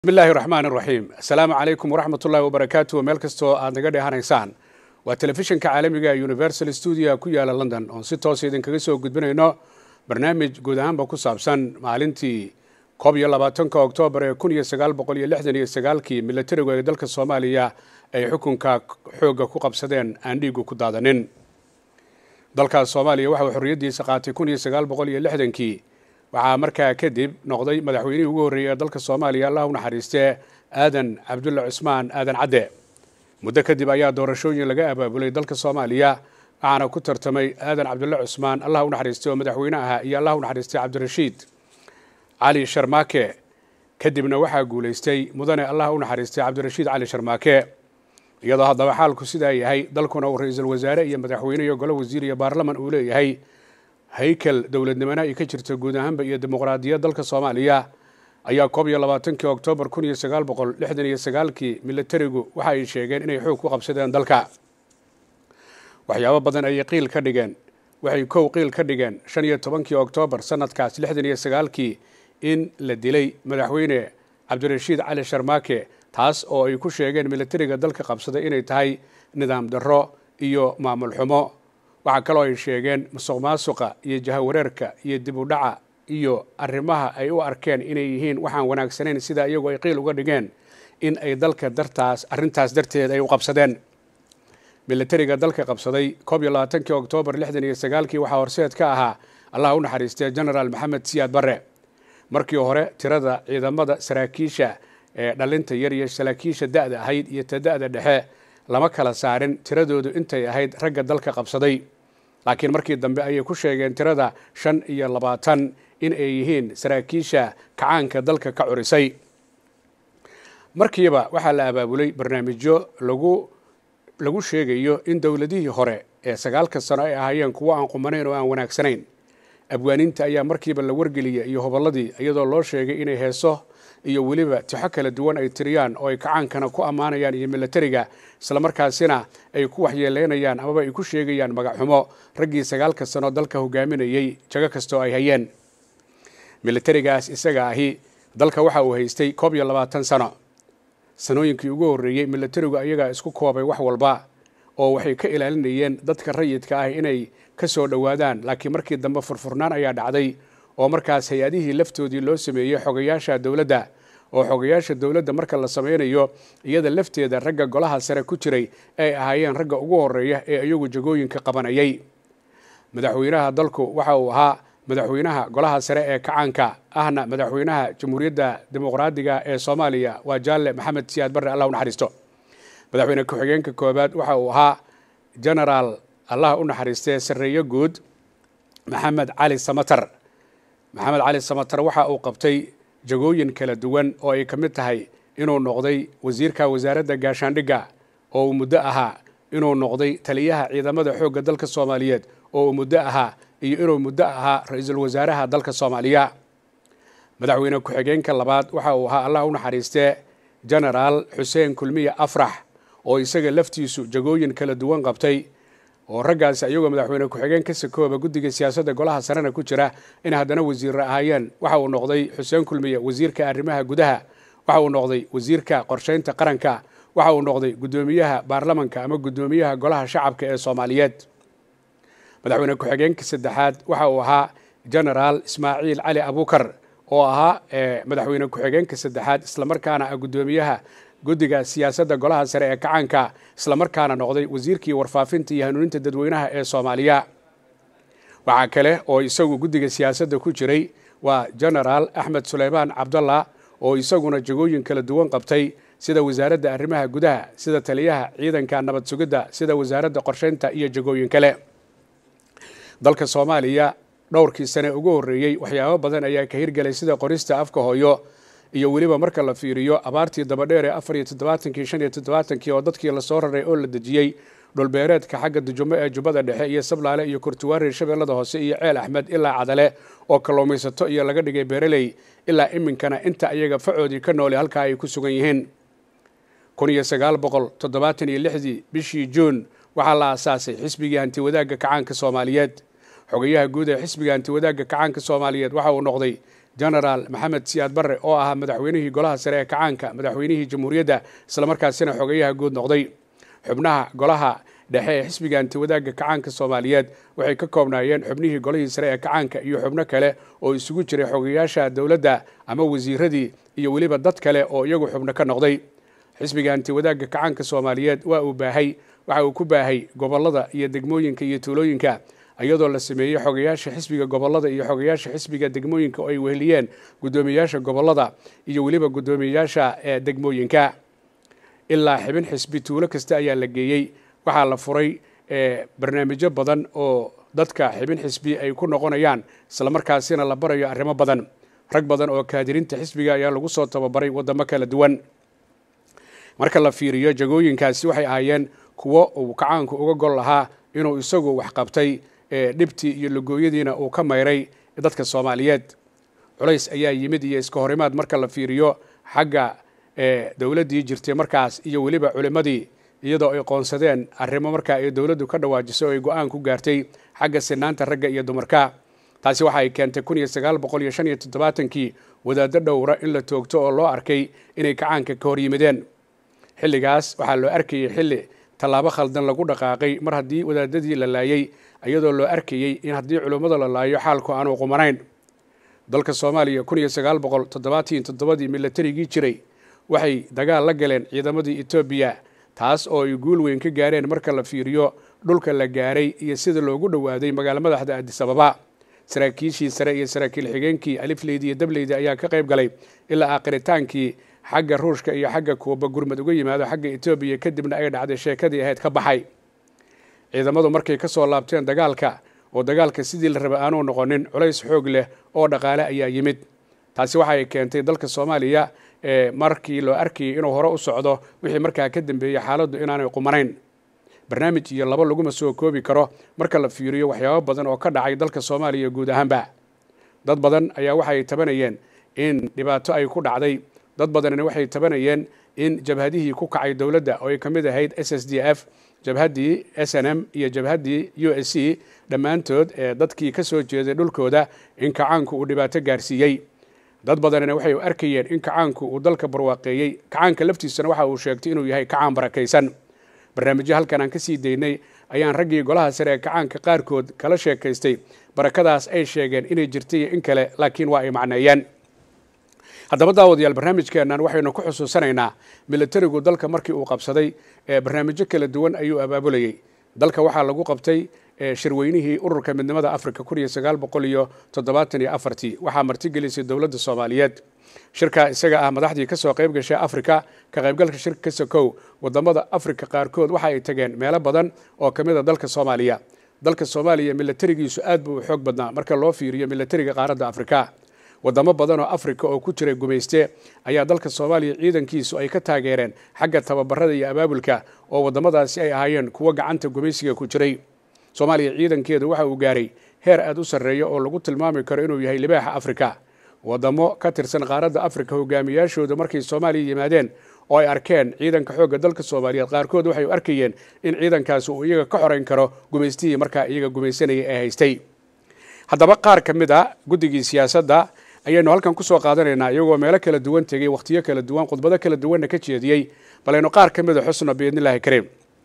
bismillahi raxmaan raxiim assalaamu calaykum waraxmat ullahi wabarakaatu meel kastoo aad naga dheehanaysaan waa telefishinka caalamiga universal stuudio ku yaala london oon si toosa idinkaga soo gudbinayno barnaamij guud ahaanba ku saabsan maalintii koob iyo labaatanka oktoobar ee kun iyo sagaal boqol iyo lixdan iyo sagaalkii milatarigu ee dalka soomaaliya ay xukunka xoogga ku qabsadeen aan dhiigu ku daadanin dalkaas soomaaliya waxauu xorriyaddiisa qaatay kun iyo sagaal boqol iyo lixdankii waxaa markaa kadib noqday madaxweynihii ugu horreeyey ee dalka soomaaliya allah u naxariistee aadan cabdulla cusmaan aadan cadde muddo kadib ayaa doorashooyin laga abaabulay dalka soomaaliya waxaana ku tartamay aadan cabdulle cusmaan allah u naxariistay oo madaxweyne ahaa iyo allah u naxariistay cabdirashiid cali sharmaake kadibna waxaa guulaystay mudane allah u naxariistay cabdirashiid cali sharmaake iyadoo haddaba xaalku sidaa yahay dalkuna uu ra-iisul wasaare iyo madaxweyne iyo golo wasiir iyo baarlaman uu leeyahay haykel dowladnimana ay ka jirta guud ahaanba iyo dimuqraadiyad dalka soomaaliya ayaa koob iyo labaatankii oktoobar kun iyo sagaal boqol lixdan iyo sagaalkii milatarigu waxa ay sheegeen inay xoog ku qabsadeen dalka waxyaabo badan ayay qiil ka dhigeen waxay kow qiil ka dhigeen shan iyo tobankii oktoobar sanadkaas lixdan iyo sagaalkii in la dilay madaxweyne cabdirashiid cali sharmaake taas oo ay ku sheegeen milatariga dalka qabsaday inay tahay nidaam darro iyo maamul xumo waxaa kaloo ay sheegeen musuq maasuqa iyo jahawareerka iyo dib u dhaca iyo arrimaha ay u arkeen inay yihiin waxaan wanaagsanayn sida iyagu ay qiil uga dhigeen in ay dalka dartaas arrintaas darteed ay u qabsadeen milatariga dalka qabsaday koob iyo labaatankii oktoobar lixdan iyo sagaalkii waxaa horseed ka ahaa allah u naxariistay genaraal maxamed siyaad barre markii hore tirada ciidamada saraakiisha ee dhalinta yar iyo saraakiisha da-da ahayd iyo ta da-da dhexe lama kala saarin tiradoodu intay ahayd ragga dalka qabsaday laakiin markii dambe ayay ku sheegeen tirada shan iyo labaatan in ay yihiin saraakiisha kacaanka dalka ka curisay markiiba waxaa la abaabulay barnaamijyo lagu lagu sheegayo in dowladihii hore ee sagaalka sano ay ahaayeen kuwo aan qumanayn oo aan wanaagsanayn abwaaniinta ayaa markiiba la wargeliyay iyo hobolladii iyadoo loo sheegay inay heeso iyo weliba tixo kala duwan ay tiriyaan oo ay kacaankana ku ammaanayaan iyo milatariga islamarkaasina ay ku waxyeeleynayaan amaba ay ku sheegayaan magacxumo raggii sagaalka sano dalka hogaaminayey jago kastoo ay hayeen milatarigaas isaga ahi dalka waxa uu haystay koob iyo labaatan sano sanooyinkii ugu horreeyey milatarigu ayagaa isku koobay wax walba oo waxay ka ilaalinayeen dadka rayidka ah inay ka soo dhowaadaan laakiin markii dambe furfurnaan ayaa dhacday oo markaas hay-adihii laftoodii loo sameeyey xogayaasha dowladda oo xogayaasha dowladda marka la sameynayo iyada lafteeda ragga golaha sare ku jiray ay ahaayeen ragga ugu horeeya ee iyagu jagooyinka qabanayay madaxweynaha dalku waxa uu ahaa madaxweynaha golaha sare ee kacaanka ahna madaxweynaha jamhuuriyadda dimuqraadiga ee soomaaliya waa jaalle maxamed siyaad barre allah u naxariisto madaxweyne ku-xigeenka koobaad waxa uu ahaa genaraal allah u naxariistee sarreeyo guud maxamed cali samatar maxamed cali samatar waxa uu qabtay jagooyin kala duwan oo ay ka mid tahay inuu noqday wasiirka wasaaradda gaashaandhigga oo uu muddo ahaa inuu noqday taliyaha ciidamada xoogga dalka soomaaliyeed oo uu muddo ahaa iyo inuu muddo ahaa ra-iisul wasaaraha dalka soomaaliya madaxweyne ku-xigeenka labaad waxa uu ahaa allah u naxariistee genaraal xuseen kulmiye afrax oo isaga laftiisu jagooyin kala duwan qabtay oo raggaasi ayagoo madaxweyne ku-xigeen ka sakooba guddiga siyaasadda golaha sarena ku jira in haddana wasiirra ahaayeen waxa uu noqday xuseen kulmiye wasiirka arrimaha gudaha waxa uu noqday wasiirka qorsheynta qaranka waxa uu noqday guddoomiyaha baarlamanka ama guddoomiyaha golaha shacabka ee soomaaliyeed madaxweyne ku-xigeenka saddexaad waxa uu ahaa genaraal ismaaciil cali abukar oo ahaa madaxweyne ku-xigeenka saddexaad islamarkaana ah guddoomiyaha guddiga siyaasadda golaha sare ee kacaanka islamarkaana noqday wasiirkii warfaafinta iyo hanuuninta dadweynaha ee soomaaliya waxaa kale oo isagu guddiga siyaasadda ku jiray waa genaraal axmed suleymaan cabdallah oo isaguna jagooyin kala duwan qabtay sida wasaaradda arrimaha gudaha sida taliyaha ciidanka nabad sugidda sida wasaaradda qorsheynta iyo jagooyin kale dalka soomaaliya dhowrkii sane ugu horreeyey waxyaabo badan ayaa ka hirgelay sida qorista afka hooyo iyo weliba marka la fiiriyo abaartii dabadheer ee afar iyo toddobaatankii shan iyo toddobaatankii oo dadkii lasoo raray oo la dejiyey dhulbeereedka xagga dujumo ee jubbada dhexe iyo sablaale iyo kurtuwaari shabeellada hoose iyo ceel axmed ilaa cadale oo kalluumaysato iyo laga dhigay beereley ilaa iminkana inta ayaga facoodii ka noole halkaa ay ku sugan yihiin kun iyo sagaal boqol toddobaatan iyo lixdii bishii juun waxaa la aasaasay xisbigii hantiwadaagga kacaanka soomaaliyeed xogayaha guud ee xisbiga hantiwadaagga kacaanka soomaaliyeed waxa uu noqday genaraal maxamed siyaad barre oo ahaa madaxweynihii golaha sare ee kacaanka madaxweynihii jamhuuriyadda islamarkaasina xogayaha guud noqday xubnaha golaha dhexe ee xisbiga antiwadaagga kacaanka soomaaliyeed waxay ka koobnaayeen xubnihii golihii sare ee kacaanka iyo xubno kale oo isugu jiray xogayaasha dowladda ama wasiiradii iyo weliba dad kale oo iyagu xubno ka noqday xisbiga antiwadaagga kacaanka soomaaliyeed waa uu baahay waxa uu ku baahay gobollada iyo degmooyinka iyo tuulooyinka iyadoo la sameeyey xogayaasha xisbiga gobollada iyo xogayaasha xisbiga degmooyinka oo ay weheliyeen guddoomiyayaasha gobollada iyo weliba guddoomiyayaasha ee degmooyinka ilaa xibin xisbi tuulo kasta ayaa la geeyey waxaa la furay barnaamijyo badan oo dadka xibin xisbi ay ku noqonayaan islamarkaasina la barayo arrimo badan rag badan oo kaadirinta xisbiga ayaa lagu soo tababaray waddamo kala duwan marka la fiiriyo jagooyinkaasi waxay ahaayeen kuwo uu kacaanku uga gol lahaa inuu isagu waxqabtay dhibtii iyo lagooyadiina uu ka mayray dadka soomaaliyeed culays ayaa yimid iyo iska horimaad marka la fiiriyo xagga dowladdii jirtay markaas iyo weliba culimmadii iyadoo ay qoonsadeen arrimo markaa ay dowladdu ka dhawaajisay oo ay go-aan ku gaartay xagga sinaanta ragga iyo dumarka taasi waxa ay keentay kun iyo sagaal boqol iyo shan iyo toddobaatankii wadaaddo dhowra in la toogto oo loo arkay inay kacaanka ka hor yimideen xilligaas waxaa loo arkayey xilli tallaabo khaldan lagu dhaqaaqay mar haddii wadaadadii la laayey iyadoo loo arkayey in haddii culummada la laayo xaalku aanu qumanayn dalka soomaaliya kun iyo sagaal boqol toddobaatan toddobadii milatarigii jiray waxay dagaal la galeen ciidamadii etoobiya taas oo ay guul weyn ka gaareen marka la fiiriyo dhulka la gaaray iyo sida loogu dhowaaday magaalo madaxda addis ababa saraakiishii sare iyo saraakiil xigeenkii alifleydi iyo dableydi ayaa ka qayb galay ilaa aakiritaankii xagga ruushka iyo xagga kuuba gurmad uga yimaado xagga etoobiya kadibna ay dhacday sheekadii ahayd ka baxay ciidamadu markay ka soo laabteen dagaalka oo dagaalka sidii la raba aanu noqonin culays xoog leh oo dhaqaale ayaa yimid taasi waxay keentay dalka soomaaliya markii loo arkayay inuu hore u socdo wixii markaa ka dambeeyey xaaladdu inaanay qumanayn barnaamij iyo labo laguma soo koobi karo marka la fiiriyo waxyaabo badan oo ka dhacay dalka soomaaliya guud ahaanba dad badan ayaa waxay tabanayeen in dhibaato ay ku dhacday dad badanina waxay tabanayeen in jabhadihii ku kacay dowladda oo ay ka mid ahayd s s d f jabhaddii s n m iyo jabhaddii u s c dhammaantood ee dadkii ka soo jeeday dhulkooda in kacaanku uu dhibaato gaarsiiyey dad badanina waxay arkayeen in kacaanku uu dalka barwaaqeeyey kacaanka laftiisana waxa uu sheegtay inuu yahay kacaan barakaysan barnaamijyo halkan aan ka sii daynay ayaan raggii golaha sare ee kacaanka qaarkood kala sheekaystay barakadaas ay sheegeen inay jirtay in kale laakiin waa ay macneeyeen haddaba daawadayaal barnaamijkeennan waxaynu ku xusuusanaynaa milatarigu dalka markii uu qabsaday barnaamijyo kala duwan ayuu abaabulayey dalka waxaa lagu qabtay shirweynihii ururka midnimada africa kun iyo sagaal boqol iyo toddobaatan iyo afartii waxaa martigelisay dowladda soomaaliyeed shirka isaga ah madaxdii kasoo qayb gashay africa ka qaybgalka shirka ka sokow wadamada africa qaarkood waxa ay tageen meelo badan oo ka mid a dalka soomaaliya dalka soomaaliya milatarigiisu aad buu u xoog badnaa marka loo fiiriyo milatariga qaaradda africa wadamo badan oo africa oo ku jiray gumayste ayaa dalka soomaaliya ciidankiisu ay ka taageereen xagga tababarada iyo abaabulka oo wadamadaasi ay ahaayeen kuwo gacanta gumaysiga ku jiray soomaaliya ciidankeedu waxa uu gaaray heer aad u sarreeya oo lagu tilmaami karo inuu yahay libaaxa africa wadamo ka tirsan qaaradda africa hogaamiyaashooda markay soomaaliya yimaadeen oo ay arkeen ciidanka xoogga dalka soomaaliyeed qaarkood waxay u arkayeen in ciidankaasi uu iyaga ka xorayn karo gumaystihii markaa iyaga gumaysanaya ee haystay haddaba qaar ka mid a guddigii siyaasadda ayaynu halkan kusoo qaadanaynaa iyagoo meelo kala duwan tegey wakhtiyo kala duwan khudbado kala duwanna ka jeediyey balaynu qaar ka mid a xusna biidnillahi kariim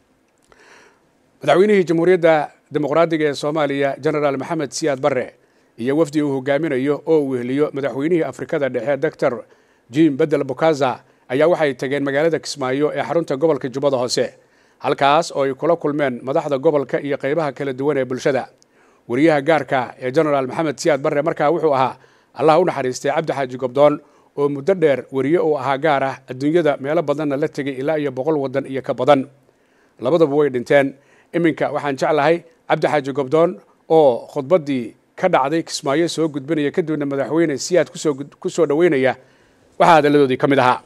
madaxweynihii jamhuuriyadda dimuqraadiga ee soomaaliya genaraal maxamed siyaad barre iyo wafdi uu hogaaminayo oo uu weheliyo madaxweynihii afrikada dhexe doctor jim bedel bukaza ayaa waxay tageen magaalada kismaayo ee xarunta gobolka jubbada hoose halkaas oo ay kula kulmeen madaxda gobolka iyo qaybaha kala duwan ee bulshada wariyaha gaarka ee genaraal maxamed siyaad barre markaa wuxuu ahaa allah u naxariistay cabdi xaaji gobdoon oo muddo dheer weriye uu ahaa gaar ah adduunyada meelo badanna la tegay ilaa iyo boqol waddan iyo ka badan labaduba way dhinteen iminka waxaan jeclahay cabdi xaaji gobdoon oo khudbaddii ka dhacday kismaayo soo gudbinaya kadibna madaxweyne siyaad kusoo ku soo dhoweynaya waxaa hadalladoodii ka mid ahaa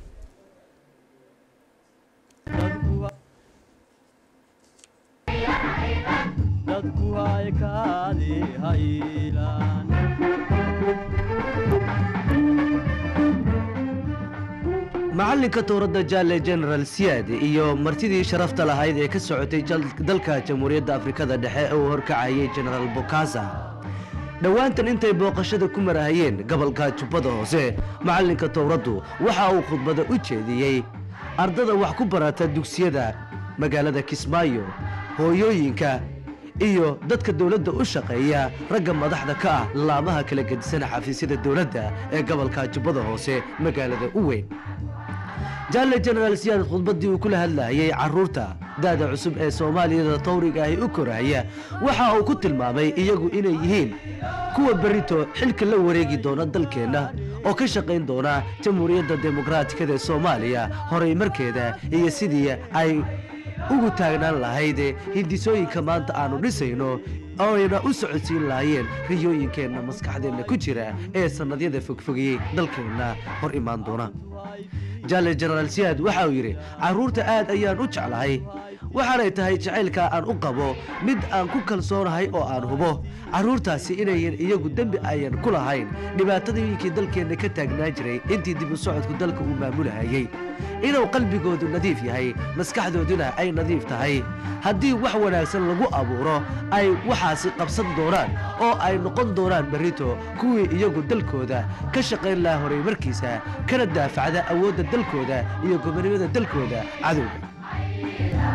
macallinka towradda jaale general siyaad iyo martidii sharafta lahayd ee ka socotay dalka jamhuuriyadda afrikada dhexe ee uu horkacayay genaraal bokasa dhowaantan intay booqashada ku marahayeen gobolka jubbada hoose macallinka towraddu waxa uu khudbada u jeediyey ardada wax ku barata dugsiyada magaalada kismaayo hooyooyinka iyo dadka dowladda u shaqeeya ragga madaxda ka ah laamaha kala gedisan xafiisyada dowladda ee gobolka jubbada hoose magaalada u weyn jaalle jenaraal siyaad khudbaddii uu kula hadlayay carruurta da'da cusub ee soomaaliyada tawriga ahi u koraya waxa uu ku tilmaamay iyagu inay yihiin kuwa berrito xilka la wareegi doona dalkeenna oo ka shaqayn doona jamhuuriyadda dimuqraatikada ee soomaaliya horay markeeda iyo sidii ay ugu taagnaan lahayd hindisooyinka maanta aanu dhisayno ooayna u socodsiin lahaayeen riyooyinkeenna maskaxdeenna ku jira ee sannadyada fogfogiyey dalkeenna hor imaan doona jaalle jenaraal siyaad waxa uu yidhi carruurta aad ayaan u jeclahay waxaanay tahay jacaylka aan u qabo mid aan ku kalsoonahay oo aan hubo carruurtaasi inayan iyagu dembi ayan ku lahayn dhibaatadooyinkii dalkeenna ka taagnaa jiray intii dib u socodku dalka uu maamulahayey inuu qalbigoodu nadiif yahay maskaxdooduna ay nadiif tahay haddii wax wanaagsan lagu abuuro ay waxaasi qabsan doonaan oo ay noqon doonaan berrito kuwii iyagu dalkooda ka shaqayn laha horay markiisa kana daafacda awoodda dalkooda iyo gobonimada dalkooda cadowga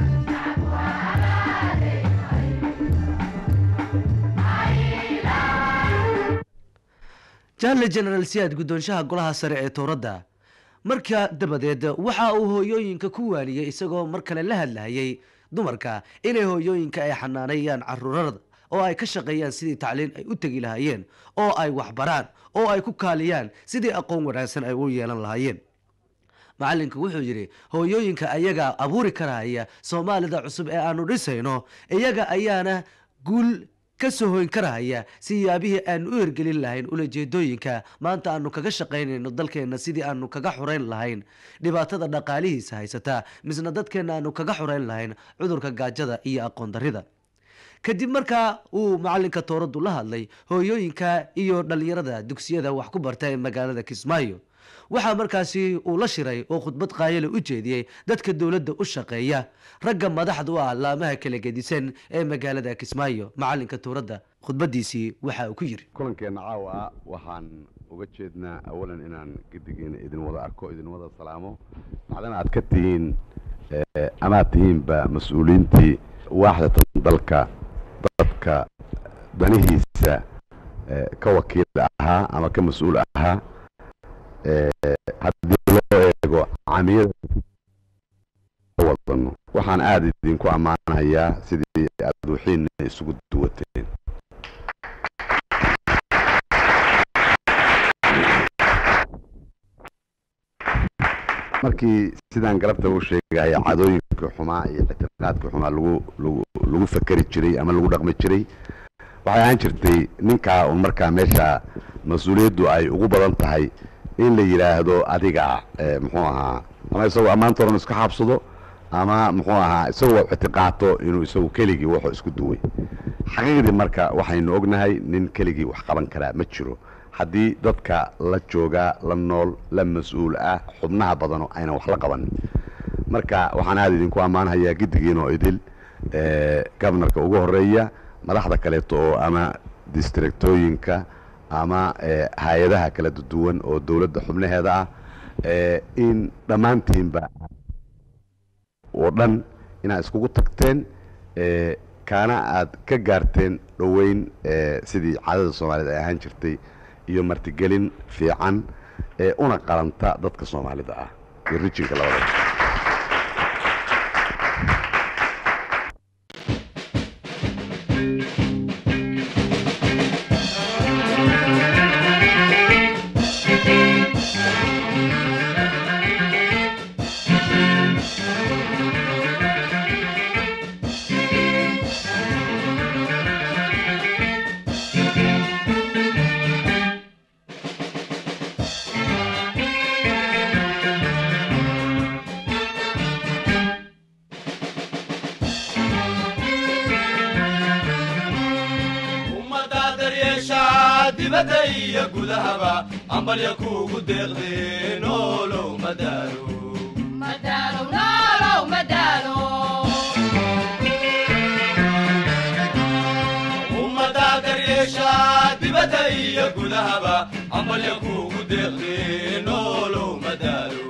jaalle jenaraal siyaad guddoonshaha golaha sare ee towradda markaa dabadeed waxa uu hooyooyinka ku waaniyey isagoo mar kale la hadlahayay dumarka inay hooyooyinka ay xanaanayaan caruurada oo ay ka shaqeeyaan sidii tacliin ay u tegi lahaayeen oo ay waxbaraan oo ay ku kaaliyaan sidii aqoon wanaagsan ay u yeelan lahaayeen macallinku wuxuu yidhi hooyooyinka ayagaa abuuri karahaya soomaalida cusub ee aanu dhisayno iyaga ayaana guul ka soo hoyn karahaya siyaabihii aanu u hergelin lahayn ulajeedooyinka maanta aanu kaga shaqaynayno dalkeenna sidii aanu kaga xurayn lahayn dhibaatada dhaqaalihiisa haysata misna dadkeenna aanu kaga xurayn lahayn cudurka gaajada iyo aqoon darrida kadib markaa uu macallinka towraddu la hadlay hooyooyinka iyo dhallinyarada dugsiyada wax ku barta ee magaalada kismaayo waxaa markaasi uu la shiray oo khudbad qaayale u jeediyey dadka dowladda u shaqeeya ragga madaxda u ah laamaha kala gedisan ee magaalada kismaayo macallinka towradda khudbadiisii waxa uu ku yiri kulankeenna caawa waxaan uga jeednaa awalan inaan gedigiina idin wada arko idin wada salaamo macdana aad ka tihiin amaad tihiinba mas-uuliyiintii waaxdatan dalka dadka danihiisa ka wakiil ahaa ama ka mas-uul ahaa haddii loo eego camiyada wadano waxaan aada idinku ammaanahayaa sidii aad wixiina isugu duwateen markii sidaan galabta u sheegaya cadooyinkii xumaa iyo ictiqaadkii xumaa lagu lagu lagu fakeri jiray ama lagu dhaqmi jiray waxay ahaan jirtay ninkaa un markaa meesha mas-uuliyaddu ay ugu badan tahay in la yidhaahdo adiga muxuu ahaa ama isagoo ammaanta oran iska xabsado ama muxuu ahaa isagoo ictiqaato inuu isagu keligii wuxuu isku duway xaqiiqdii marka waxaynu ognahay nin keligii wax qaban karaa ma jiro haddii dadka la joogaa la nool la mas-uul ah xubnaha badano aynan wax la qabanin marka waxaan aada idinku ammaanhayaa giddigiinoo idil gobnarka ugu horeeya madaxda kaleeto oo ama districtooyinka ama hay-adaha kala duwan oo dowladda xubnaheeda ah in dhammaantiinba oo dhan inaad iskugu tagteen kaana aad ka gaarteen dhoweyn sidii caadada soomaaliyed ay ahaan jirtay iyo martigelin fiican ee una qaranta dadka soomaalida ah iyo rijinka labadaba dibadda iyo gudahaba ambalya kuugu deeqdee noolow madaalo ummaddaa daryeeshaa iyo gudahaba ambalya kuugu deeqdee noolow madaalo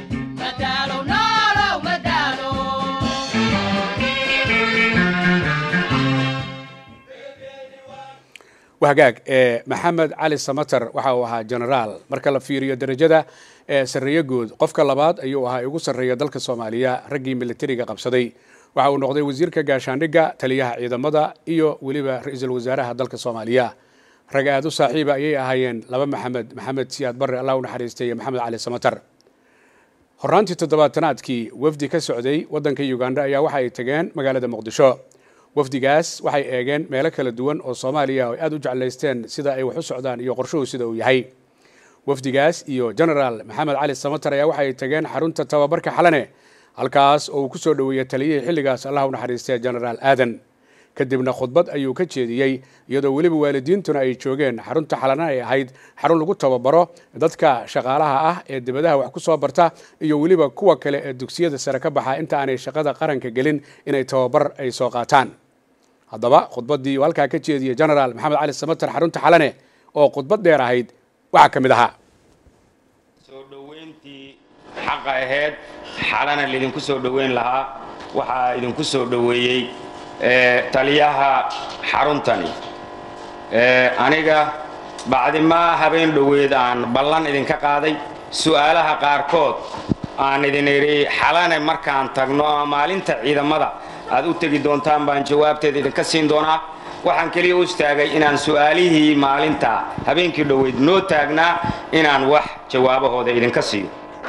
wahagaag ee maxamed cali samater waxa uu ahaa genaraal marka la fiiriyo derajada ee sarreeye guud qofka labaad ayuu ahaa ugu sarreeya dalka soomaaliya raggii militariga qabsaday waxa uu noqday wasiirka gaashaandhigga taliyaha ciidamada iyo weliba ra-iisul wasaaraha dalka soomaaliya rag aad u saaxiiba ayay ahaayeen laba maxamed maxamed siyaad barre allah u naxariistay iyo maxamed cali samater horaantii toddobaatanaadkii wafdi ka socday waddanka uganda ayaa waxa ay tageen magaalada muqdisho wafdigaas waxay eegeen meelo kala duwan oo soomaaliya ay aada u jeclaysteen sida ay wax u socdaan iyo qorshuhu sida uu yahay wafdigaas iyo genaraal maxamed cali samater ayaa waxay tageen xarunta tababarka xalane halkaas oo uu ku soo dhoweeyey taliyihii xilligaas allah u naxariistay genaraal aadan kadibna khudbad ayuu ka jeediyey iyadoo weliba waalidiintuna ay joogeen xarunta xalana ay ahayd xarun lagu tababaro dadka shaqaalaha ah ee dibadaha wax ku soo barta iyo weliba kuwa kale ee dugsiyada sare ka baxa inta aanay shaqada qaranka gelin inay tababar ay soo qaataan haddaba khudbaddii uu halkaa ka jeediyey genaraal maxamed cali samater xarunta xalane oo khudbad dheer ahayd waxaa ka mid ahaa soo dhoweyntii xaqa ahayd xalana laydinku soo dhoweyn lahaa waxaa idinku soo dhoweeyey taliyaha xaruntani aniga bacdimaa habeen dhoweed aan ballan idinka qaaday su'aalaha qaarkood aan idin idhi xalane markaan tagno ama maalinta ciidamada aad u tegi doontaan baan jawaabteeda idinka siin doonaa waxaan keliya u istaagay inaan su'aalihii maalinta habeenkii dhoweyd noo taagnaa inaan wax jawaabahooda idinka siiyo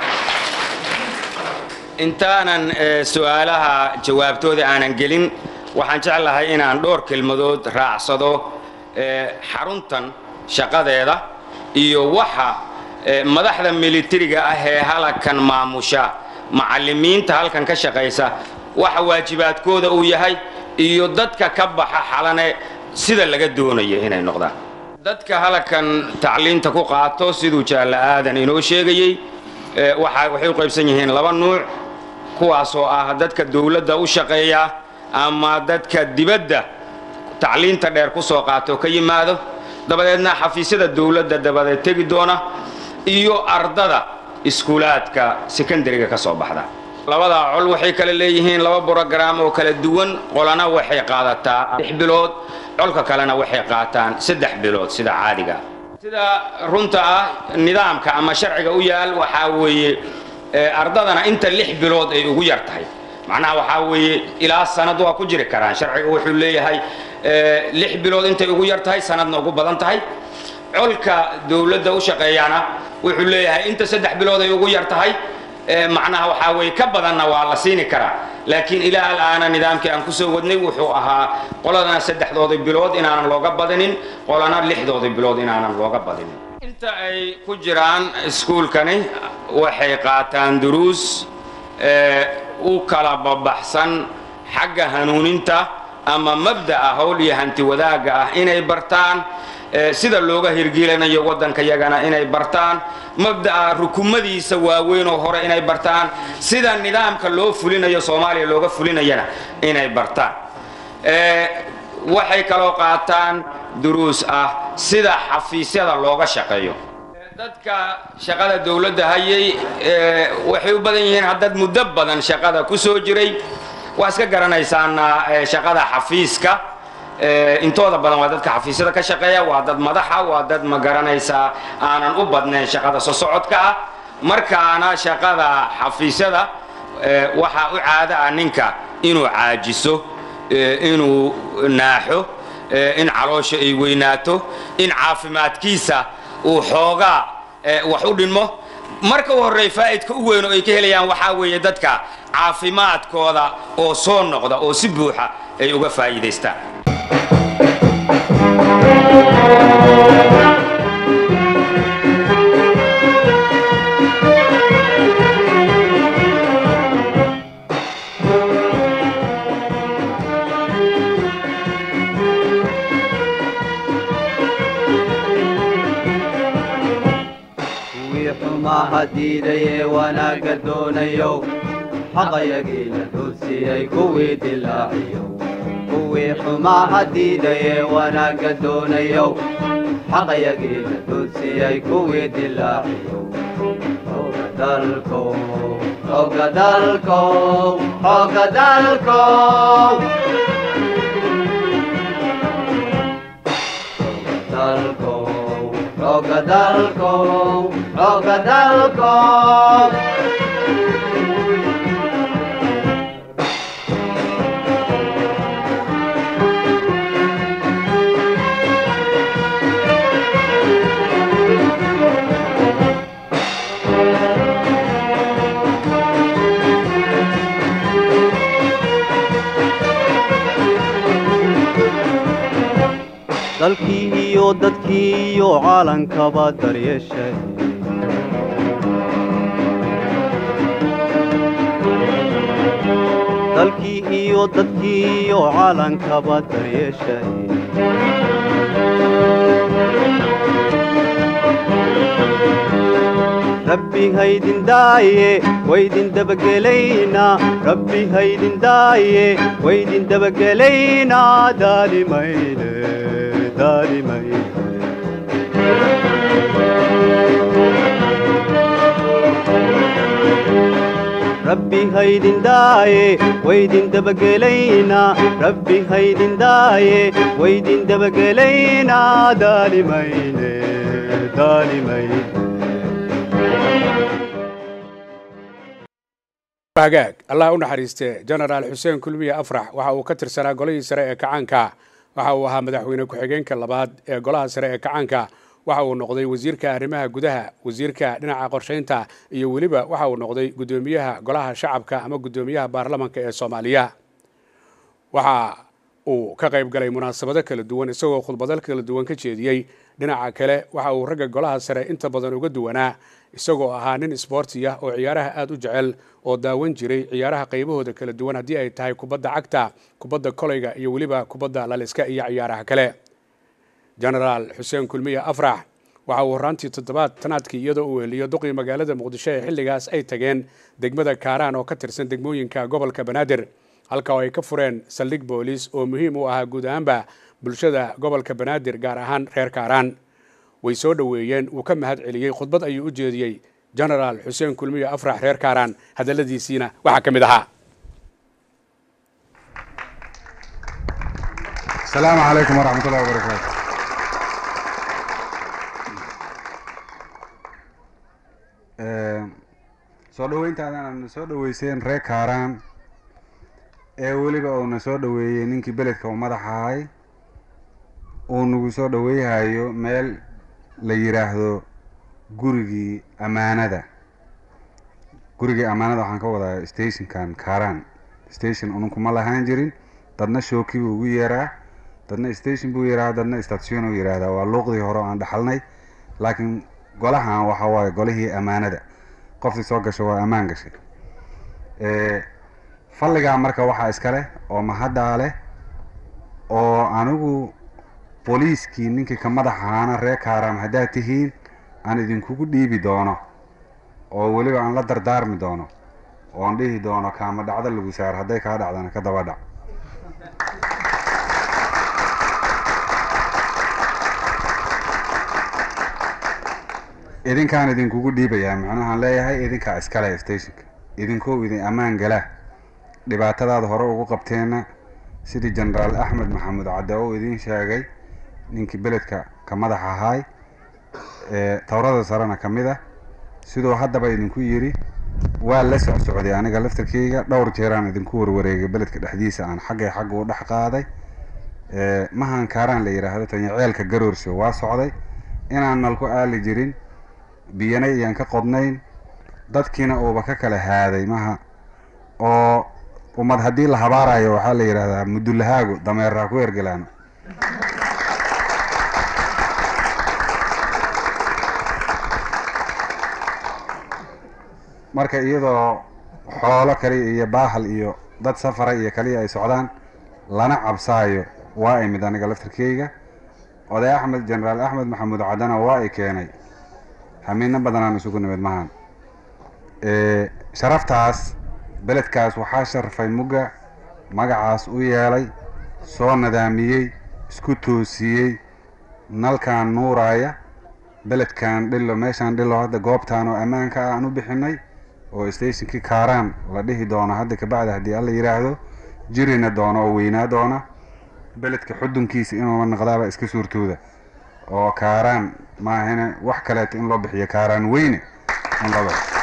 intaanan su'aalaha jawaabtooda aanan gelin waxaan jeclahay inaan dhowr kelmadood raacsado xaruntan shaqadeeda iyo waxa madaxda militariga ah ee halkan maamusha macallimiinta halkan ka shaqaysa waxa waajibaadkooda uu yahay iyo dadka ka baxa xalane sida laga doonayo inay noqdaan dadka halkan tacliinta ku qaato siduu jaalle aadan inoo sheegayey waxay u qaybsan yihiin laba nuuc kuwaasoo ah dadka dowladda u shaqeeya ama dadka dibadda tacliinta dheer ku soo qaato ka yimaado dabadeedna xafiisyada dowladda dabadeed tegi doona iyo ardada iskuulaadka sekondariga ka soo baxda labadaa col waxay kale leeyihiin laba brograam oo kala duwan qolana waxay qaadataa lix bilood colka kalena waxay qaataan saddex bilood sida caadiga sida runta ah nidaamka ama sharciga u yaal waxaa weeye ardadana inta lix bilood ay ugu yar tahay macnaha waxaa weeye ilaa sanad waa ku jiri karaan sharciga wuxuu leeyahay lix bilood intay ugu yar tahay sanadna ugu badan tahay colka dowladda u shaqeeyana wuxuu leeyahay inta saddex bilood ay ugu yar tahay macnaha waxaa weeye ka badanna waa la siini karaa laakiin ilaa al'aana nidaamkii aan ku soo wadnay wuxuu ahaa qoladana saddexdoodii bilood inaanan looga badinin qolana lixdoodii bilood inaanan looga badinin inta ay ku jiraan iskuulkani waxay qaataan duruus u kala babaxsan xagga hanuuninta ama mabda'a howl iyo hanti wadaagga ah inay bartaan sida looga hirgelinayo waddanka yagana inay bartaan mabda'a rukumadiisa waaweyn oo hore inay bartaan sida nidaamka loo fulinayo soomaaliya looga fulinayana inay bartaan waxay kaloo qaataan duruus ah sida xafiisyada looga shaqeeyo dadka shaqada dowladda hayay waxay u badan yihiin haddad muddo badan shaqada ku soo jiray waa iska garanaysaana shaqada xafiiska intooda badan waa dadka xafiisyada ka shaqeeya waa dad madaxa waa dad ma garanaysaa aanan u badnayn shaqada sosocodka ah markaana shaqada xafiisyada waxaa u caado ah ninka inuu caajiso inuu naaxo in caloosha ay weynaato in caafimaadkiisa uu xoogaa wax u dhinmo marka u horreey faa'idka u weyn oo ay ka helayaan waxaa weeye dadka caafimaadkooda oo soo noqda oo si buuxa ay uga faa'iidaystaan hadiidayee wanaagga doonayow xaqayagiina duudsiyey kuwii dilaaciyow kuwii xumaa hadiidayee wanaagga doonayow xaqayagiina duudsiyay kuwii dilaaciyo xooga dalkow xooga dalkow xooga dalkow dalkow xooga dalkow xooga dalkow dalkii iyo dadkii iyo caalankaba daryeeshay dalkii iyo dadkii iyo caalankaba daryeeshay rabbi haydin daaye waydin dabagelaynaa rabbi haydin daaye waydin dabagelaynaa daalimayne daalimayne rabbi haydin daaye waydin dabagelaynaa rabbi haydin daaye waydin dabagelaynaa daalimayne daalimayne hagaag allah u naxariiste genaraal xuseen kulmiye afrax waxa uu ka tirsanaa golihii sare ee kacaanka waxa uu ahaa madaxweyne ku-xigeenka labaad ee golaha sare ee kacaanka waxa uu noqday wasiirka arrimaha gudaha wasiirka dhinaca qorshaynta iyo weliba waxa uu noqday guddoomiyaha golaha shacabka ama guddoomiyaha baarlamanka ee soomaaliya waxa uu ka qayb galay munaasabado kala duwan isagoo khudbado kala duwan ka jeediyey dhinaca kale waxa uu ragga golaha sare inta badan uga duwanaa isagoo ahaa nin isboortiya oo ciyaaraha aada u jecel oo daawan jiray ciyaaraha qaybahooda kala duwan haddii ay tahay kubadda cagta kubadda koleyga iyo weliba kubadda laliska iyo ciyaaraha kale genaraal xuseen kulmiye afrax waxa uu horaantii toddobaad tanaadkii iyadoo uu heliyo duqii magaalada muqdisho ee xilligaas ay tageen degmada kaaraan oo ka tirsan degmooyinka gobolka banaadir halka oo ay ka fureen saldhig booliis oo muhiim u ahaa guud ahaanba bulshada gobolka banaadir gaar ahaan reer kaaraan way soo dhoweeyeen wuu ka mahad celiyey khudbad ayuu u jeediyey genaraal xuseen kulmiye afrax reer kaaraan hadalladiisiina waxaa ka mid ahaa السلام عليكم ورحمة الله وبركاته Ee, soo dhaweyntaadana soo dhaweyseen reer kaaraan ee weliba uuna soo dhaweeyey ninkii beledka uu madax ahay uu nagu soo dhaweeyhayo meel la yidhaahdo gurigii ammaanada gurigii ammaanada waxaan ka wadaa stationkan kaaraan station ununku ma lahaan jirin dadna shooki buu ugu yeeraa dadna station buu yidhahdaa dadna station uu yidhaahdaa waa luuqdii hore oo aan dhaxalnay laakiin golahan waxa waaye golihii ammaanada qoftii soo gasho waa ammaan gashay Ee, falligaa marka waxaa iska leh oo mahaddaa leh oo anigu booliiskii ninkii ka madaxaana reer kaaraan haddaad tihiin aan idinkugu dhiibi doono oo weliba aan la dardaarmi doono oon dhihi doono kaama dhacdo lagu saar hadday kaa dhacdana ka daba dhac idinkaan idinkugu dhiibayaa macnahaan leeyahay idinkaa iskale stationka idinkoo idin ammaan gala dhibaatadaada hore ugu qabteenna sidii genaraal axmed maxamuud cadde oo idin sheegay ninkii beledka ka madax ahaay ee towrada sarena ka mid ah siduu haddaba idinku yidhi waa la socsocday aniga laftarkeyga dhowr jeeraan idinku warwareegay beledka dhexdiisa aan xaggay xagga u dhex qaaday ee mahan kaaraan la yidhaahdo tanya ceelka garoorsho waa socday inaan nalku aali jirin biyana iyaan ka qodnayn dadkiina uuba ka kala haaday maha oo ummad haddii la habaarayo waxaa la yidhahdaa mudulahaagu dameerraa ku ergelaano marka iyadoo xoolo kaliya iyo baahal iyo dad safara iyo kaliya ay socdaan lana cabsaayo waa imid aniga laftarkeyga oday axmed genaraal axmed maxamuud caddana waa i keenay hamiino badanaan isugu nimid mahan Ee, sharaftaas beledkaas waxaa sharfay mugga magacaas u yeelay soo nadaamiyey isku toosiyey nalkan nuuraya beledkan dhilo meeshaan dhilo hadda goobtaan oo ammaanka ah aan u bixinay oo stationkii kaaraan la dhihi doono hadda kabacdi haddii alla yidhaahdo jirina doono oo weynaa doona beledka xudunkiisa inuu naqdaaba iska suurtooda oo kaaraan maahane wax kaleeto in loo bixiyo kaaraan weyne in loo bixiyo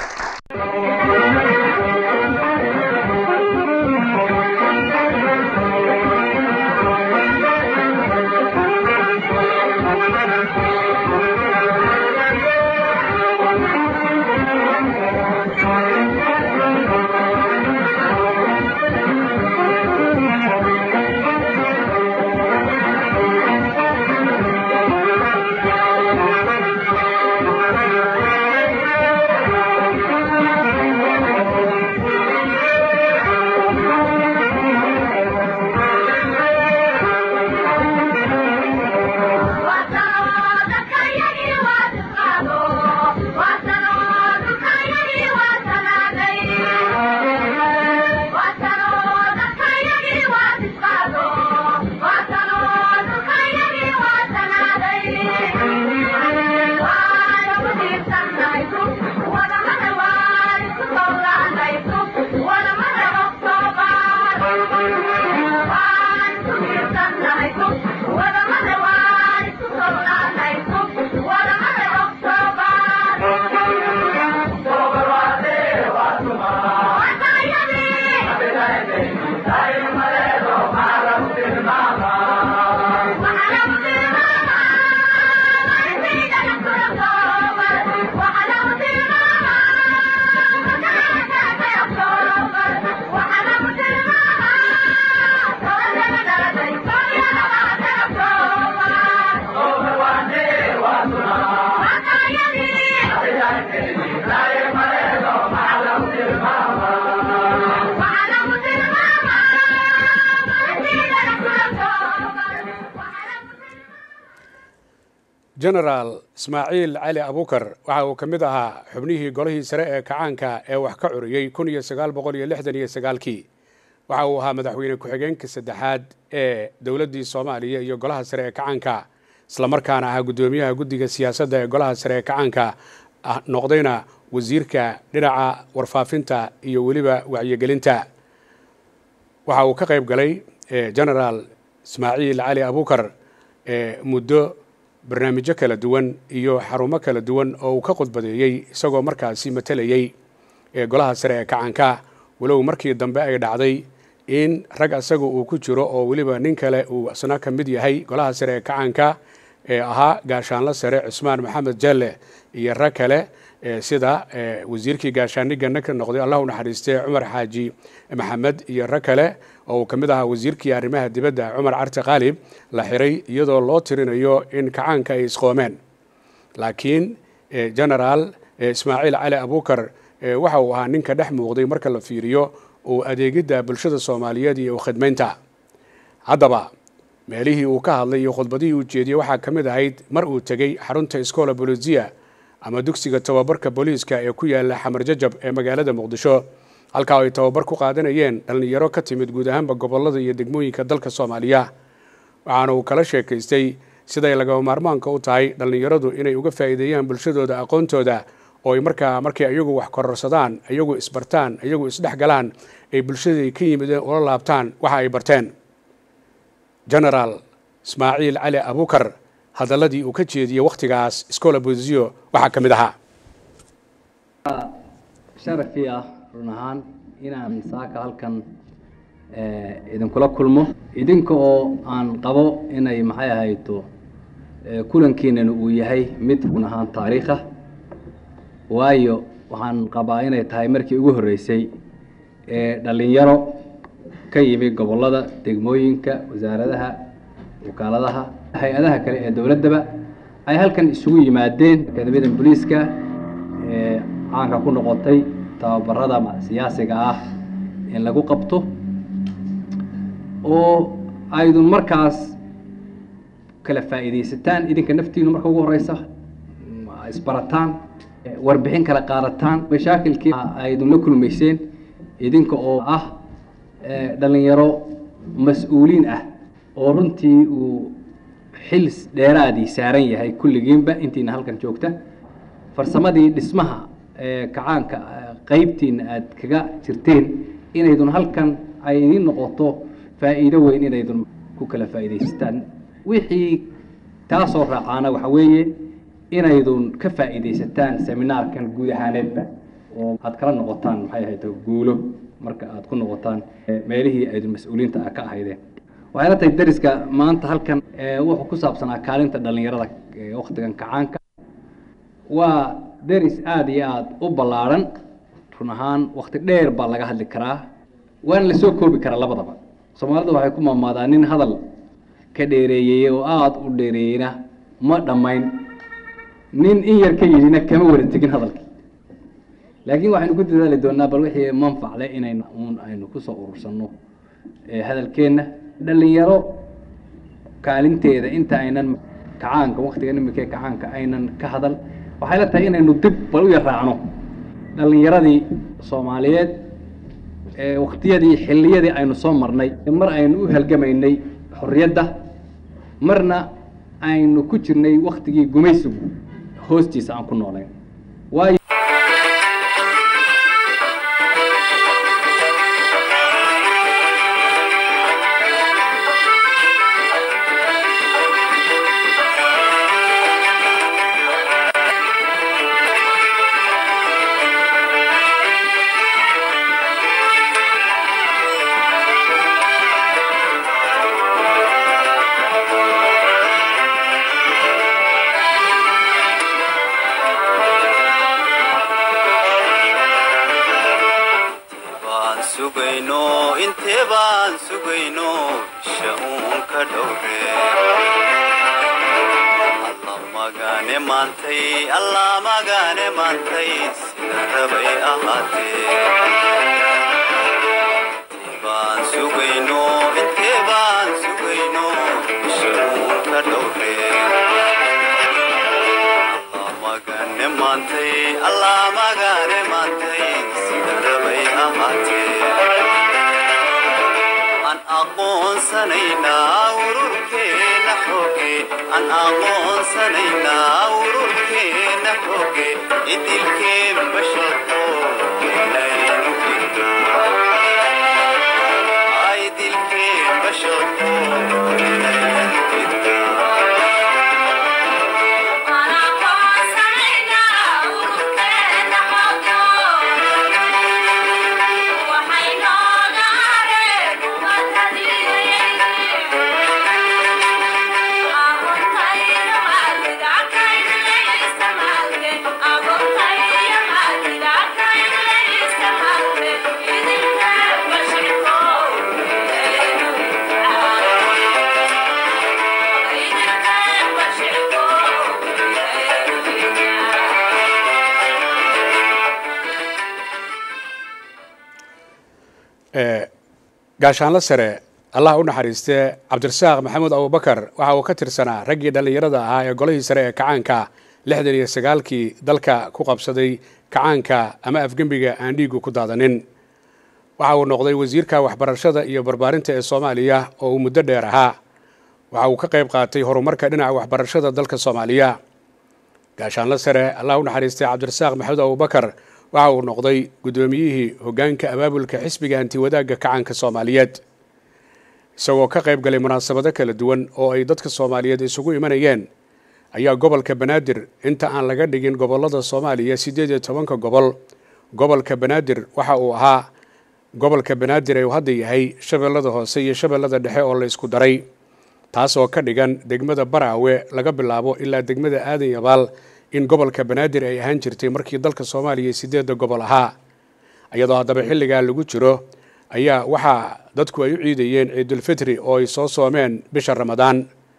genaraal ismaaciil cali abukar waxa uu ka mid ahaa xubnihii golihii sare ee kacaanka ee wax ka curiyey kun iyo sagaal boqol iyo lixdan iyo sagaalkii waxa uu ahaa madaxweyne ku-xigeenka saddexaad ee dowladdii soomaaliya iyo golaha sare ee kacaanka islamarkaana ahaa guddoomiyaha guddiga siyaasadda ee golaha sare ee kacaanka noqdayna wasiirka dhinaca warfaafinta iyo weliba wacyigelinta waxa uu ka qayb galay genaraal ismaaciil cali abukar muddo barnaamijyo kala duwan iyo xarumo kala duwan oo uu ka khudbadeeyey isagoo markaasi matalayey ee golaha sare ee kacanka walow markii dambe ay dhacday in rag asaga uu ku jiro oo weliba nin kale uu isna ka mid yahay golaha sare ee kacanka ee ahaa gaashaanlo sare cusmaan maxamed jalle iyo rag kale sida wasiirkii gaashaanigana ka noqday allah u naxariistay cumar xaaji maxamed iyo rag kale oo uu ka mid ahaa wasiirkii arrimaha dibadda cumar carti qaalib la xiray iyadoo loo tirinayo in kacaanka ay isqoomeen laakiin genaraal ismaaciil cali abukar waxa uu ahaa ninka dhex muuqday marka la fiiriyo uu adeegidda bulshada soomaaliyeed iyo khidmaynta haddaba meelihii uu ka hadlay iyo khudbadihii uu jeediyey waxaa ka mid ahayd mar uu tegey xarunta iskoola bolisia ama dugsiga tababarka booliiska ee ku yaala xamar jajab ee magaalada muqdisho halkaa ay tababar ku qaadanayeen dhallinyaro ka timid guud ahaanba gobollada iyo degmooyinka dalka soomaaliya waxaana uu kala sheekaystay siday lagaba maarmaanka u tahay dhallinyaradu inay uga faa'iideeyaan bulshadooda aqoontooda oo ay markaa markay ayagu wax kororsadaan ayagu isbartaan ayagu isdhex galaan ay bulshadai ka yimideen ula laabtaan waxa ay barteen genaraal ismaaciil cali abukar hadalladii uu ka jeediyey wakhtigaas iskoola bosio waxaa ka mid ahaa sharafii ah run ahaan inaan saaka halkan idinkula kulmo idinka oo aan qabo inay maxay ahayto kulankiinana uu yahay mid run ahaan taariikh ah waayo waxaan qabaa inay tahay markii ugu horreysay ee dhallinyaro ka yimi gobollada degmooyinka wasaaradaha wakaaladaha hay-adaha kale ee dowladdaba ay halkan isugu yimaadeen akademiyada booliiska ee caanka ku noqotay tababarada siyaasiga ah in lagu qabto oo aydun markaas kala faa'iidaysataan idinka naftiinu marka ugu horeysa isbarataan warbixin kala qaadataan mashaakilkii aydun la kulmayseen idinka oo ah dhalinyaro mas-uuliin ah oo runtii uu xil dheeraadii saaran yahay kulligiinba intiina halkan joogta farsamadii dhismaha ee kacaanka eh, qaybtiina aad kaga jirteen inaydun halkan ay idiin noqoto faa'iido weyn inaydun ku kala faa'iidaysataan wixii taasoo raacaana waxa weeye inaydun ka faa'iidaysataan seminaarkan guud ahaaneedba oo aad kala noqotaan maxay ahayd guulo marka aad ku noqotaan eh, meelihii aydun mas-uuliyiinta ah ka ahaydeen waxay la tahay dariska maanta halkan eh, wuxuu ku saabsanaa kaalinta dhallinyarada ee wakhtigan kacaanka waa deris aada iyo aada u ballaadhan run ahaan wakti dheer baa laga hadli karaa waana la soo koobi karaa labadaba soomaalidu waxay ku maamaadaa nin hadal ka dheereeyey oo aada u dheereeyeyna ma dhammayn nin in yar ka yidhina kama wada tegin hadalkii laakiin waxaynu ku dadaali doonaa bal wixii manfacle inaynu uun aynu kusoo urursanno ee hadalkeenna dhallinyaro kaalinteeda inta aynan kacaanka waktiga imika kacaanka aynan ka hadal waxay la tahay inaynu dib bal u yaraacno dhallinyaradii soomaaliyeed ee waktiyadii xilliyadii aynu soo marnay mar aynu u halgamaynay xorriyadda marna aynu ku jirnay waktigii gumaysigu hoostiisa aan ku noolayn waayo baan sugayno intee baan sugayno isha uun ka dhowre alla magaane maantay alla magaane maantay sida rabay ahaatee intee baan sugayno intee baan sugayno isha uun ka dhowre alla magaane maantay alla magaane maantay sida rabay ahaatee aan aqoonsanaynaa ururkeena xooge aan aqoonsanaynaa ururkeena xooge idilkeen basharko inaynu jirnaa idilkeen basharko inaynu jirnaa gaashaanlo sare allah u naxariistee cabdirasaaq maxamuud abubakar waxa uu ka tirsanaa raggii dhallinyarada ahaa ee golihii sare ee kacaanka lixdan iyo sagaalkii dalka ku qabsaday kacaanka ama afgembiga aan dhiigu ku daadanin waxa uu noqday wasiirka waxbarashada iyo barbaarinta ee soomaaliya oo uu muddo dheer ahaa waxa uu ka qayb qaatay horumarka dhinaca waxbarashada dalka soomaaliya gaashaanlo sare allah u naxariistay cabdirasaaq maxamuud abubakar waxa uu noqday guddoomiyihii hoggaanka abaabulka xisbiga antiwadaagga kacaanka soomaaliyeed isagoo ka qayb galay munaasabado kala duwan oo ay dadka soomaaliyeed isugu imanayeen ayaa gobolka banaadir inta aan laga dhigin gobollada soomaaliya siddeed iyo tobanka gobol gobolka banaadir waxa uu ahaa gobolka banaadir ee uu hadda yahay shabeellada hoose iyo shabeellada dhexe oo la isku daray taas oo ka dhigan degmada baraawe laga bilaabo ilaa degmada aadan yabaal in gobolka banaadir ay ahaan jirtay markii dalka soomaaliya siddeedda gobol ahaa iyadoo haddaba xilligaa lagu jiro ayaa waxaa dadku ay u ciidayeen ciidulfitri oo ay soo soomeen bisha ramadaan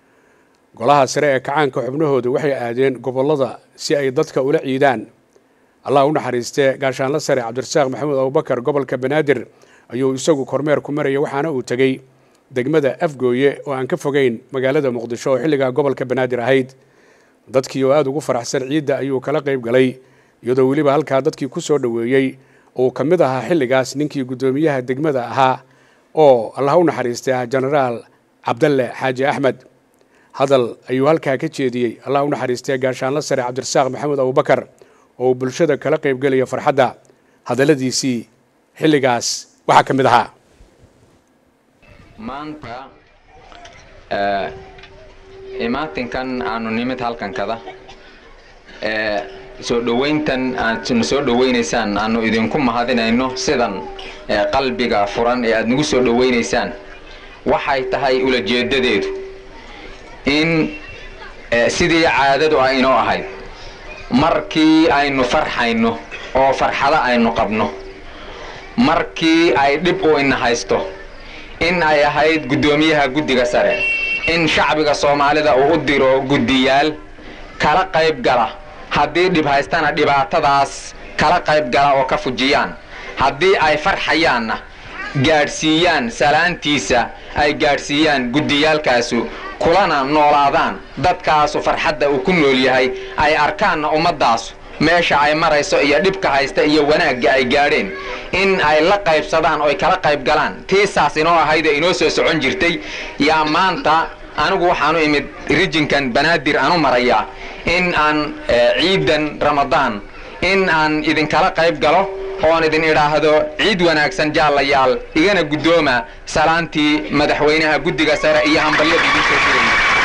golaha sare ee kacaanka xubnahooda waxay aadeen gobollada si ay dadka ula ciidaan allah u naxariistee gaashaanlo sare cabdirasaaq maxamuud abubakar gobolka banaadir ayuu isagu kormeer ku maraya waxaana uu tegey degmada afgooye oo aan ka fogeyn magaalada muqdisho oo xilligaa gobolka banaadir ahayd dadkii oo aada ugu faraxsan ciidda ayuu kala qayb galay iyadoo weliba halkaa dadkii ku soo dhoweeyey uu ka mid ahaa xilligaas ninkii guddoomiyaha degmada ahaa oo allah u naxariistay ah jenaraal cabdalle xaaji axmed hadal ayuu halkaa ka jeediyey allah u naxariistay gaashaanla sare cabdirasaaq maxamed abubakar oo uu bulshada kala qaybgelaya farxadda hadalladiisii xilligaas waxaa ka mid ahaa maanta imaatinkan aanu nimid halkankada soo dhowayntan aadna soo dhowaynaysaan aanu idinku mahadinayno sidan qalbiga furan ee aad nagu soo dhowaynaysaan waxay tahay ulajeedadeedu in sidii caadadu ay inoo ahayd markii aynu farxayno oo farxado aynu qabno markii ay dhib u ina haysto in ay ahayd guddoomiyaha guddiga sare in shacbiga soomaalida uu u diro guddiyaal kala qayb gala haddii dhib haystana dhibaatadaas kala qayb gala oo ka fujiyaan haddii ay farxayaanna gaadhsiiyaan salaantiisa ay gaadhsiiyaan guddiyaalkaasu kulana noolaadaan dadkaasu farxadda uu ku nool yahay ay arkaanna ummaddaasu meesha ay marayso iyo dhibka haysta iyo wanaagga ay gaadheen in ay la qaybsadaan oy kala qayb galaan tiisaas inoo ahaydee inoo soo socon jirtay yaa maanta anigu waxaanu imid rijinkan banaadir aanu marayaa in aan ciidan ramadaan in aan idinkala qayb galo oon idin idhaahdo ciid wanaagsan jaallayaal igana guddooma salaantii madaxweynaha guddiga sare iyo hambalyada idin soo jiraya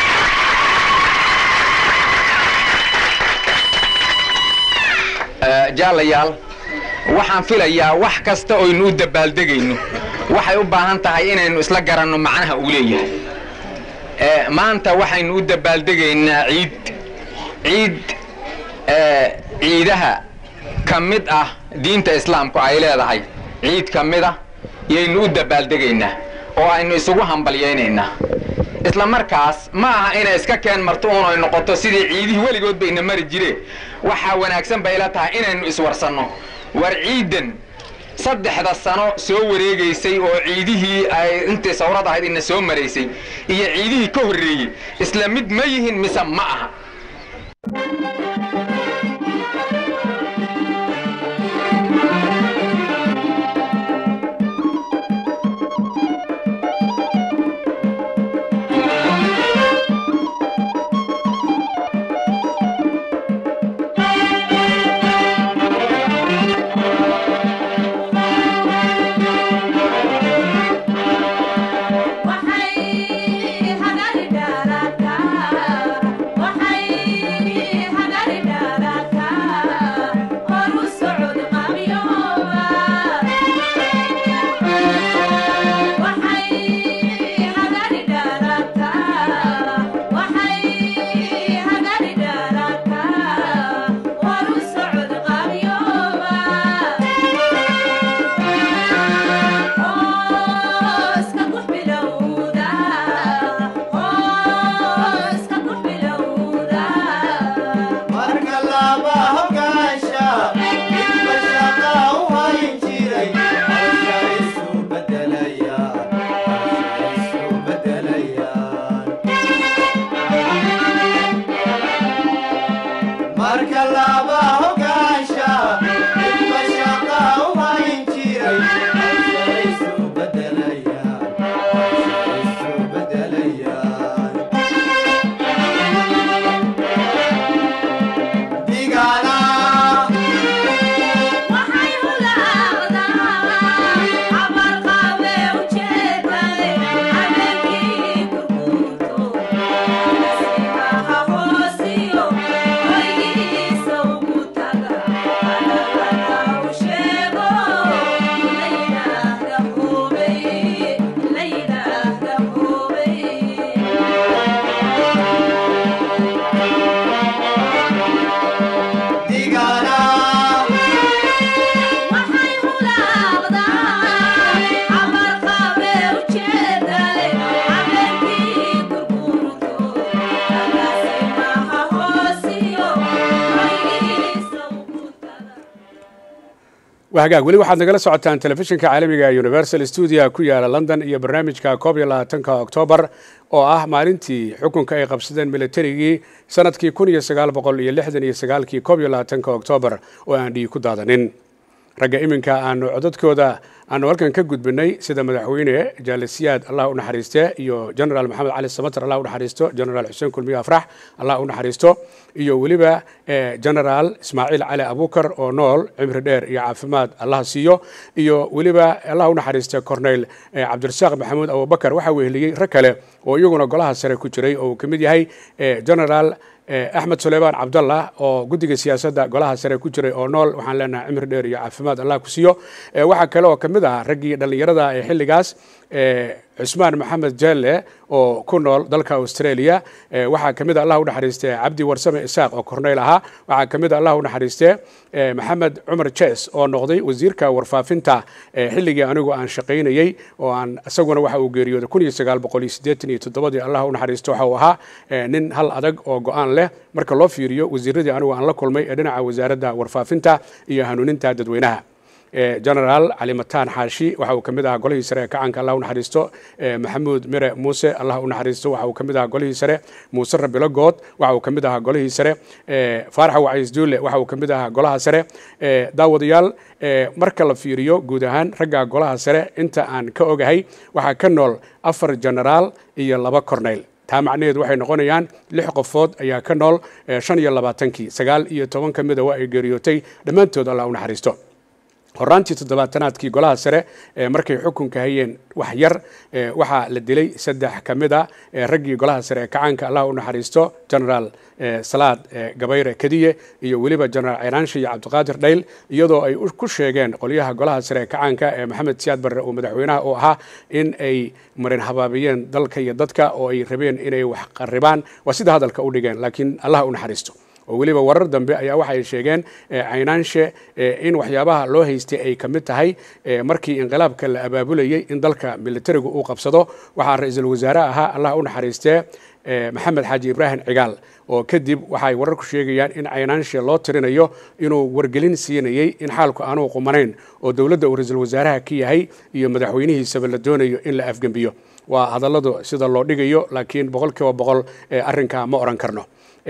jaallayaal waxaan filayaa wax kasta oynu u dabaaldegayno waxay u baahan tahay inaynu isla garanno macnaha uu leeyahay maanta waxaynu u dabaaldegaynaa ciid ciid ciidaha ka mid ah diinta islaamku ay leedahay ciid ka mid ah yaynu u dabaaldegaynaa oo aynu isugu hambalyaynaynaa isla markaas ma aha inay iska keen marto uun ay noqoto sidii ciidihii weligood bayna mari jireen waxaa wanaagsan bay la tahay inaynu iswarsanno war ciidan saddexda sano soo wareegaysay oo ciidihii ay intii sawrad ahayd ina soo maraysay iyo ciidihii ka horreeyey isla mid ma yihin mise ma aha hagaag weli waxaad nagala socotaan telefishinka caalamiga universal stuudia ku yaala london iyo barnaamijka koob iyo labaatanka oktoobar oo ah maalintii xukunka ay qabsadeen militarigii sanadkii kun iyo sagaal boqol iyo lixdan iyo sagaalkii koob iyo labaatanka oktoobar oo aan dhiig ku daadanin ragga iminka aanu codadkooda aanu halkan ka gudbinay sida madaxweyne jaalisiyaad allah u naxariiste iyo generaal maxamed cali samater allah u naxariisto generaal xuseen kulmiye afrax allah u naxariisto iyo weliba generaal ismaaciil cali abukar oo nool cimri dheer iyo caafimaad allah siiyo iyo weliba allah u naxariiste corneyl cabdirasaaq maxamuud abubakar waxaa weheliyey rag kale oo iyaguna golaha sare ku jiray oo uu ka mid yahay generaal axmed suleymaan cabdallah oo guddiga siyaasadda golaha sare ku jiray oo nool waxaan leenahay cimri dheer iyo caafimaad allah ku siiyo waxaa kale oo ka mid ah raggii dhallinyarada ee xilligaas cusmaan maxamed jelle oo ku nool dalka australia waxaa ka mid a allah u naxariiste cabdi warsame isaaq oo corneyl ahaa waxaa ka mid a allah u naxariiste maxamed cumar jes oo noqday wasiirka warfaafinta xilligii anigu aan shaqaynayey oo aan isaguna waxa uu geeriyooday kun iyo sagaal boqol iyo siddeetan iyo toddobadii allah u naxariisto waxa uu ahaa nin hal adag oo go-aan leh marka loo fiiriyo wasiiradii anigu aan la kulmay ee dhinaca wasaaradda warfaafinta iyo hanuuninta dadweynaha generaal cali mataan xaashi waxa uu ka mid ahaa golihii sare ee kacanka allah u naxariisto maxamuud mire muuse allah u naxariisto waxa uu ka mid ahaa golihii sare muuse rabilo good waxa uu ka mid ahaa golihii sare faarax wacays duule waxa uu ka mid ahaa golaha sare daawadayaal marka la fiiriyo guud ahaan ragga golaha sare inta aan ka ogahay waxaa ka nool afar generaal iyo laba corneyl taa macnaheedu waxay noqonayaan lix qofood ayaa ka nool shan iyo labaatankii sagaal iyo toban ka mida waa ay geeriyootay dhammaantood allah u naxariisto horaantii toddobaatanaadkii golaha sare markay xukunka hayeen wax yar waxaa la dilay saddex ka mid a raggii golaha sare ee kacaanka allah u naxariisto generaal salaad gabayre kadiye iyo weliba generaal ciraanshe iyo cabdiqaadir dhayl iyadoo ay ku sheegeen qolyaha golaha sare ee kacaanka ee maxamed siyaad barre uu madaxweynaha u ahaa in ay marin habaabiyeen dalka iyo dadka oo ay rabeen inay wax qaribaan waa sida hadalka u dhigeen laakiin allah u naxariisto oo weliba warar dambe ayaa waxay sheegeen caynaanshe in waxyaabaha loo haystay ay ka mid tahay markii inqilaabka la abaabulayey in dalka militarigu uu qabsado waxaa ra-iisul wasaare ahaa allah u naxariistee maxamed xaaji ibraahim cigaal oo kadib waxay wararku sheegayaan in caynaanshe loo tirinayo inuu wargelin siinayey in xaalku aanuu qumanayn oo dowladda uu ra-iisul wasaaraha ka yahay iyo madaxweynihiisaba la doonayo in la afgembiyo waa hadalladu sida loo dhigayo laakiin boqol kiiba boqol arrinkaa ma odhan karno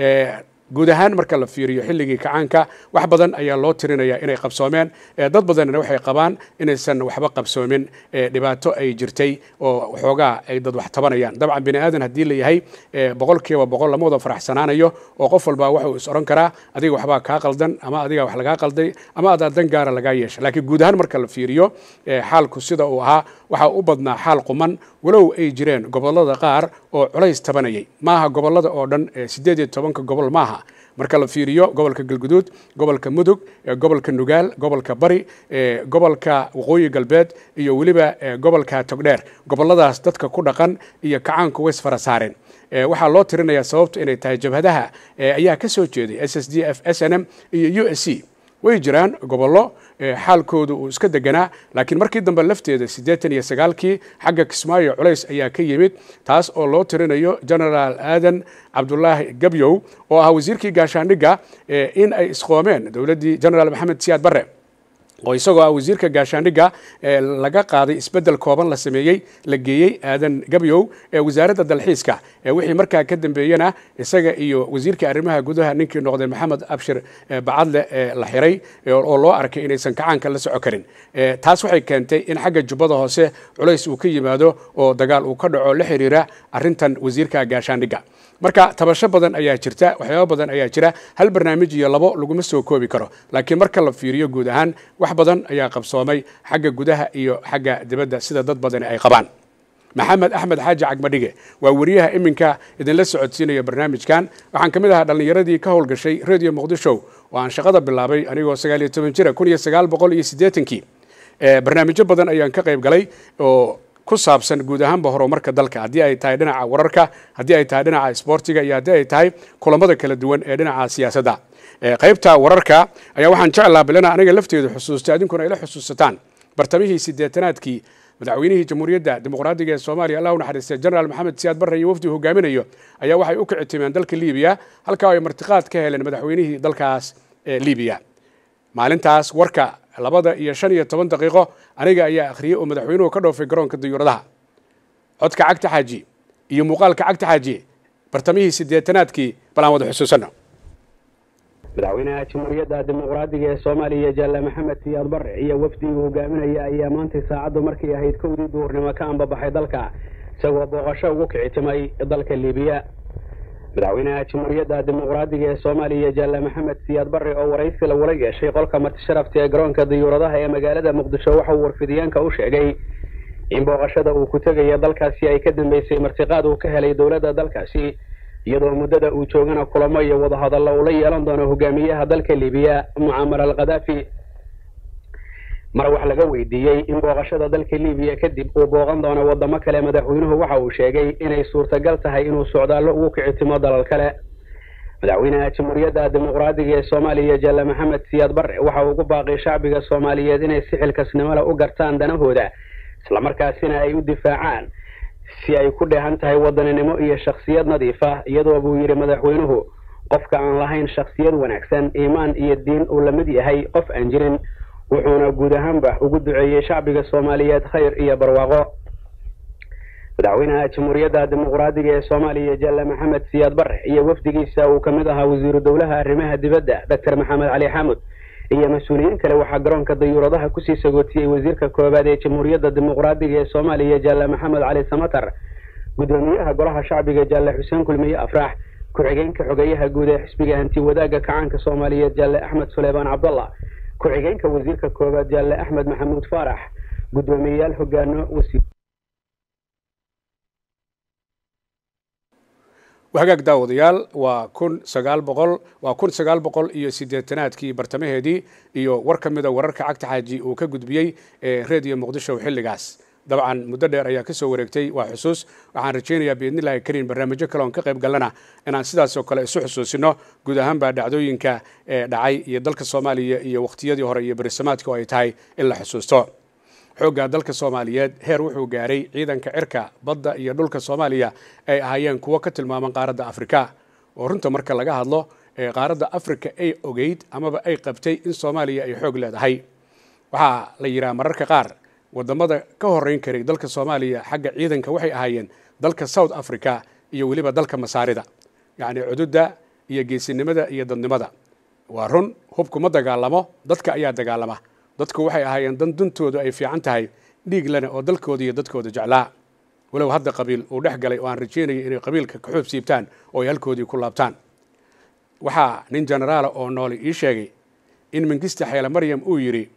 guud ahaan marka la fiiriyo xilligii kacaanka wax badan ayaa loo tirinaya inay qabsoomeen dad badanna waxay qabaan inaysan waxba qabsoomin dhibaato ay jirtay oo waxoogaa ay dad wax tabanayaan dabcan bini aadan haddii la yahay boqol kiiba boqol lama wada faraxsanaanayo oo qof walba waxuu is odhan karaa adiga waxbaa kaa qaldan ama adiga wax lagaa qalday ama adaa dan gaara lagaa yeesha laakiin guud ahaan marka la fiiriyo xaalku sida uu ahaa waxaa u badnaa xaal quman walow ay jireen gobollada qaar oo culays tabanayay maaha gobollada oo dhan siddeed iyo tobanka gobol maaha marka la fiiriyo gobolka galguduud gobolka mudug gobolka nugaal gobolka bari gobolka waqooyi galbeed iyo weliba gobolka togdheer gobolladaas dadka ku dhaqan iyo kacaanku ways fara saareen waxaa loo tirinayaa sababtu inay tahay jabhadaha ayaa ka soo jeeday s s d f s n m iyo u s c way jiraan gobollo xaalkoodu uu iska deganaa laakiin markii dambe lafteeda siddeetan iyo sagaalkii xagga kismaayo culays ayaa ka yimid taas oo loo tirinayo generaal aadan cabdulaahi gabyow oo ahaa wasiirkii gaashaandhigga in ay isqoomeen dowladdii generaal maxamed siyaad barre oo isagoo ah wasiirka gaashaandhigga laga qaaday isbeddel kooban la sameeyey la geeyey aadan gabyow ee wasaaradda dalxiiska wixii markaa ka dambeeyena isaga iyo wasiirka arrimaha gudaha ninkii noqday maxamed abshir bacadle la xiray oo loo arkay inaysan kacaanka la soco karin taas waxay keentay in xagga jubbada hoose culays uu ka yimaado oo dagaal uu ka dhaco la xiriira arrintan wasiirka gaashaandhigga marka tabasho badan ayaa jirta waxyaaba badan ayaa jira hal barnaamij iyo labo laguma soo koobi karo laakiin marka la fiiriyo guud ahaan wax badan ayaa qabsoomay xagga gudaha iyo xagga dibadda sida dad badani ay qabaan maxamed axmed xaaji cagmadhige waa weriyaha iminka idinla socodsiinaya barnaamijkan waxaan ka mid ahaa dhallinyaradii ka howlgashay radio muqdisho oo aan shaqada bilaabay anigoo sagaal iyo toban jira kun iyo sagaal boqol iyo siddeetankii barnaamijyo badan ayaan ka qayb galay oo ku saabsan guud ahaanba horumarka dalka haddii ay tahay dhinaca wararka haddii ay tahay dhinaca isboortiga iyo haddii ay tahay kulamada kala duwan ee dhinaca siyaasadda qaybta wararka ayaa waxaan jeclaa bilana aniga lafteedu xusuustay adinkuna ila xusuusataan bartamihii siddeetanaadkii madaxweynihii jamhuuriyadda dimuqraadiga ee soomaaliya allah u naxariistay generaal maxamed siyaad barre iyo wafdi hogaaminayo ayaa waxay u kici timeen dalka libiya halkaa ay martiqaad ka heleen madaxweynihii dalkaas ee libiya maalintaas warka labada iyo shan iyo toban daqiiqo aniga ayaa akhriyey oo madaxweynuhu ka dhoofay garoonka dayuuradaha codka cagta xaaji iyo muuqaalka cagta xaaji bartamihii siddeetanaadkii bal aan wada xusuusanno madaxweynaha jamhuuriyadda dimuqraadiga ee soomaaliya jaale maxamed siyaad bare iyo wafdigii hogaaminaya ayaa maantay saacaddu markay ahayd kowdii duhurnimo ka ambabaxay dalka isagoo booqasho ugu kicitimay dalka liibiya madaxweynaha jamhuuriyadda dimuqraadiga ee soomaaliya jaale maxamed siyaad bare oo waraysi lagula yeeshay qolka martisharafta ee garoonka diyuuradaha ee magaalada muqdisho waxa uu warfidiyeenka u sheegay in booqashada uu ku tegaya dalkaasi ay ka dambeysay martiqaad uu ka helay dowladda dalkaasi iyadoo muddada uu joogana kulamo iyo wadahadallo uu la yeelan doono hogaamiyaha dalka libiya mucamar al khadaafi mar wax laga weydiiyey in booqashada dalka libiya kadib uu booqan doono wadamo kale madaxweynuhu waxa uu sheegay inay suurtagal tahay inuu socdaallo ugu kicitimo dalal kale madaxweynaha jamhuuriyadda dimuqraadiga ee soomaaliya jaale maxamed siyaad bare waxa uu ugu baaqay shacbiga soomaaliyeed inay si xilkasnimole u gartaan danahooda islamarkaasina ay u difaacaan si ay ku dheehan tahay wadaninimo iyo shakhsiyad nadiif ah iyadoo buu yidhi madaxweynuhu qofka aan lahayn shakhsiyad wanaagsan iimaan iyo diin uu la mid yahay qof aan jirin wuxuuna guud ahaanba ugu duceeyey shacbiga soomaaliyeed khayr iyo barwaaqo madaxweynaha jamhuuriyadda dimuqraadiga ee soomaaliya jaale maxamed siyaad bare iyo wafdigiisa uu ka mid ahaa wasiiru dowlaha arrimaha dibadda doctor maxamed cali xamud iyo mas-uuliyiin kale waxaa garoonka dayuuradaha kusii sagootiyey wasiirka koowaad ee jamhuuriyadda dimuqraadiga ee soomaaliya jaale maxamed cali samatar guddoomiyaha golaha shacbiga jaale xuseen kulmiye afrax ku-xigeenka xogeyaha guud ee xisbiga hanti wadaagga kacaanka soomaaliyeed jaale axmed suleymaan cabdallah ku-xigeenka wasiirka koowaad jaale axmed maxamuud faarax guddoomiyeyaal hogaano wasiir hagaag daawadayaal waa kun sagaal boqol waa kun sagaal boqol iyo siddeetanaadkii bartamaheedii iyo war ka mida wararka cagta xaaji uu ka gudbiyey ee reediyo muqdisho xilligaas dabcan muddo dheer ayaa kasoo wareegtay waa xusuus waxaan rajaynayaa biidnillahi kariim barnaamijyo kale oon ka qayb galana inaan sidaasoo kale isu xusuusino guud ahaanbaa dhacdooyinka ee dhacay iyo dalka soomaaliya iyo waqtiyadii hore iyo berisamaadka oo ay tahay in la xusuusto xoogga dalka soomaaliyeed heer wuxuu gaaray ciidanka cirka badda iyo dhulka soomaaliya ay ahaayeen kuwo ka tilmaaman qaaradda afrika oo runta marka laga hadlo ee qaaradda afrika ay ogeyd amaba ay qabtay in soomaaliya ay xoog leedahay waxaa la yidhaha mararka qaar wadamada ka horeyn karay dalka soomaaliya xagga ciidanka waxay ahaayeen dalka south africa iyo weliba dalka masaarida yacni cududda iyo geesinimada iyo dadnimada waa run hubkuma dagaalamo dadka ayaa dagaalama dadku waxay ahaayeen dan duntoodu ay fiican tahay dhiig lena oo dalkooda iyo dadkooda jeclaa walow hadda qabiil uu dhex galay oo aan rajaynaya inay qabiilka ka xoob siibtaan oo ay halkoodii ku laabtaan waxaa nin genaraala oo nooli ii sheegay in mingista xeele maryam uu yidhi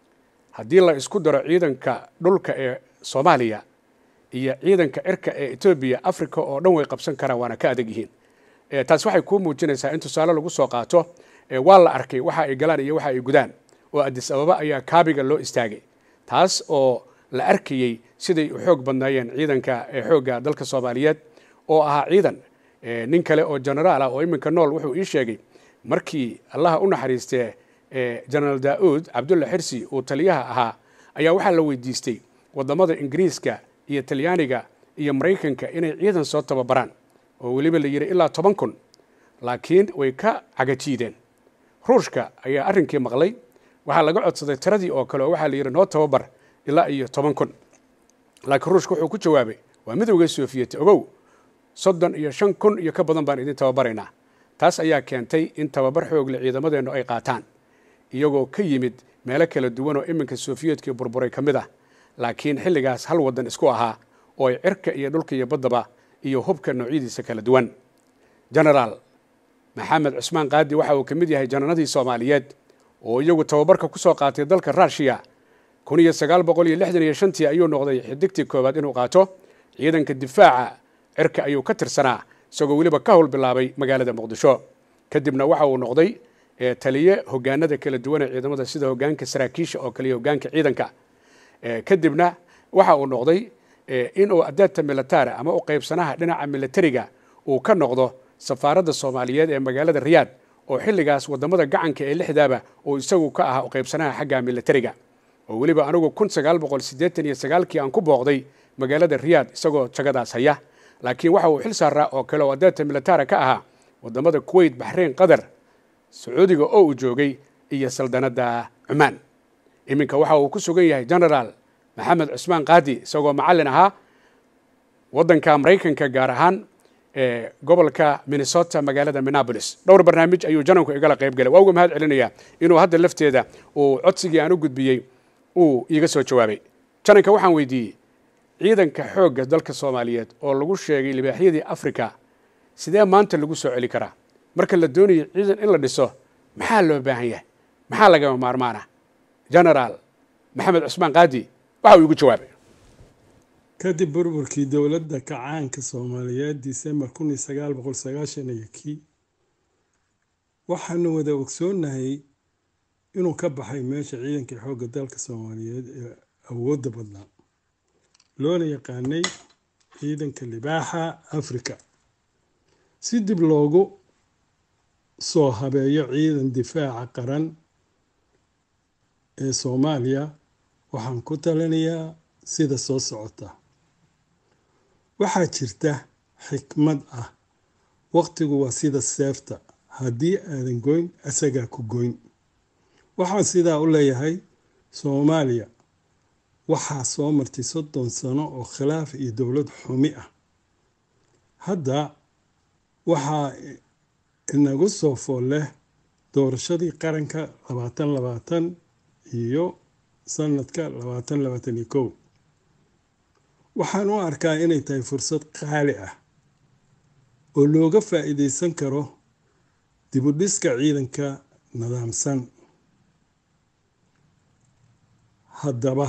haddii la isku daro ciidanka dhulka ee soomaaliya iyo ciidanka cirka ee etoobiya africa oo dhan way qabsan karaan waana ka adag yihiin taas waxay kuu muujinaysaa in tusaale lagu soo qaato waa la arkay waxa ay galaan iyo waxa ay gudaan oo adis ababa ayaa kaabiga loo istaagay taas oo la arkayey siday u xoog badnaayeen ciidanka xoogga dalka soomaaliyeed oo ahaa ciidan nin kale oo genaraal ah oo iminka nool wuxuu ii sheegay markii allaha u naxariistee genaraal daa'uud cabdulla xirsi uu taliyaha ahaa ayaa waxaa la weydiistay wadamada ingiriiska iyo talyaaniga iyo maraykanka inay ciidan soo tababaraan oo weliba la yidhi ilaa toban kun laakiin way ka cagajiideen ruushka ayaa arrinkii maqlay waxaa laga codsaday tiradii oo kale oo waxaa la yidhi noo tababar ilaa iyo toban kun laakiin ruushka wuxuu ku jawaabay waa midowga soofiyeti ogow soddon iyo shan kun iyo ka badan baan idin tababaraynaa taas ayaa keentay in tababar xoogle ciidamadeennu ay qaataan iyagoo ka yimid meelo kala duwan oo iminka sofiyetkii burburay ka mid ah laakiin xilligaas hal waddan isku ahaa oo ay cirka iyo dhulka iyo baddaba iyo hubka noocyadiisa kala duwan genaraal maxamed cusmaan qaadi waxa uu ka mid yahay jananadii soomaaliyeed oo iyagu tababarka ku soo qaatay dalka ruushiya kun iyo sagaal boqol iyo lixdan iyo shantii ayuu noqday xidigtii koowaad inuu qaato ciidanka difaaca cirka ayuu ka tirsanaa isagoo weliba ka howl bilaabay magaalada muqdisho kadibna waxa uu noqday taliye hogaanada kala duwan ee ciidamada sida hogaanka saraakiisha oo kaliya hogaanka ciidanka kadibna waxa uu noqday inuu adaata militara ama u qaybsanaha dhinaca militariga uu ka noqdo safaaradda soomaaliyeed ee magaalada riyaad oo xilligaas wadamada gacanka ee lixdaaba uu isagu ka ahaa u qaybsanaha xagga militariga oo weliba anigu kun sagaal boqol siddeetan iyo sagaalkii aan ku booqday magaalada riyaad isagoo jagadaas haya laakiin waxa uu xil saaraa oo kale oo adaata militara ka ahaa wadamada kuwait baxrayn qatar sacuudiga oo uu joogay iyo saldanadda cumaan iminka waxa uu ku sugan yahay genaraal maxamed cusmaan qaadi isagoo macallin ahaa waddanka maraykanka gaar ahaan ee gobolka minnesota magaalada minneapolis dhowr barnaamij ayuu jananku igala qayb galay waa uga mahad celinayaa inuu hadda lafteeda uu codsigii aan u gudbiyey uu iiga soo jawaabay jananka waxaan weydiiyey ciidanka xoogga dalka soomaaliyeed oo lagu sheegay libaaxyadii africa sidee maanta lagu soo celi karaa marka la doonayo ciidan in la dhiso maxaa loo baahan yahay maxaa lagama maarmaana genaraal maxamed cusmaan qaadi waxa uu igu jawaabay kadib burburkii dowladda kacaanka soomaaliyeed disembar kun iyo sagaal boqol sagaashan iyo kii waxaanu wada ogsoonahay inuu ka baxay meesha ciidankii xoogga dalka soomaaliyeed ee awoodda badnaa loona yaqaanay ciidanka libaaxa africa si dib loogu soo habeeyo ciidan difaaca qaran ee soomaaliya waxaan ku talinayaa sida soo socota waxaa jirta xikmad ah waqtigu waa sida seefta haddii aadan goyn asagaa ku goyn waxaan sidaa u leeyahay soomaaliya waxaa soo martay soddon sano oo khilaaf iyo dowlad xumi ah hadda waxaa inagu soo fool leh doorashadii qaranka labaatan labaatan iyo sanadka labaatan labaatan iyo kow waxaan u arkaa inay tahay fursad qaali ah oo looga faa'iideysan karo dibudhiska ciidanka nidaamsan haddaba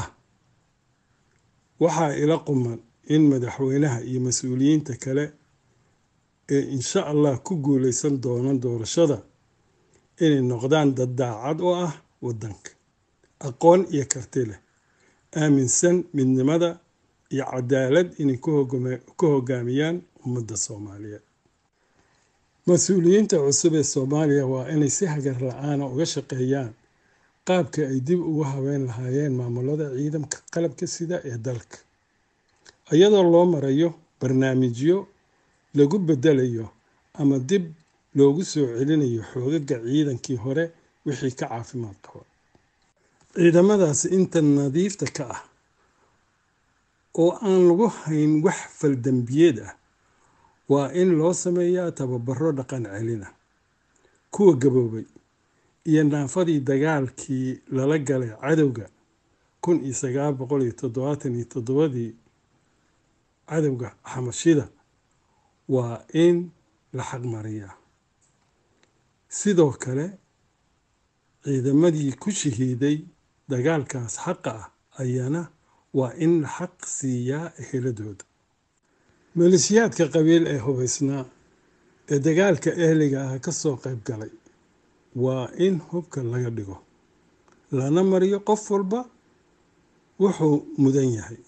waxaa ila quman in madaxweynaha iyo mas-uuliyiinta kale ee insha allah ku guuleysan doona doorashada inay noqdaan dad daacad oo ah waddanka aqoon iyo karti leh aaminsan midnimada iyo cadaalad inay ku hogaamiyaan ummadda soomaaliyeed mas-uuliyiinta cusub ee soomaaliya waa inay si hagar la-aana uga shaqeeyaan qaabka ay dib ugu habeyn lahaayeen maamulada ciidamka qalabka sida ee dalka iyadoo loo marayo barnaamijyo lagu bedelayo ama dib loogu soo celinayo xoogaga ciidankii hore wixii ka caafimaad qaba ciidamadaasi inta nadiifta ka ah oo aan lagu hayn wax faldambiyeed ah waa in loo sameeyaa tababaro dhaqan celin ah kuwa gaboobay iyo naafadii dagaalkii lala galay cadowga kun iyo sagaal boqol iyo toddobaatan iyo toddobadii cadowga xamashida waa in la xaqmariyaa sidoo kale ciidamadii ku shahiiday dagaalkaas xaqa ah ayana waa in la xaq siiyaa eheladooda maleeshiyaadka qabiil ee hubaysnaa ee dagaalka ehliga ah ka soo qayb galay waa in hubka laga dhigo lana mariyo qof walba wuxuu mudan yahay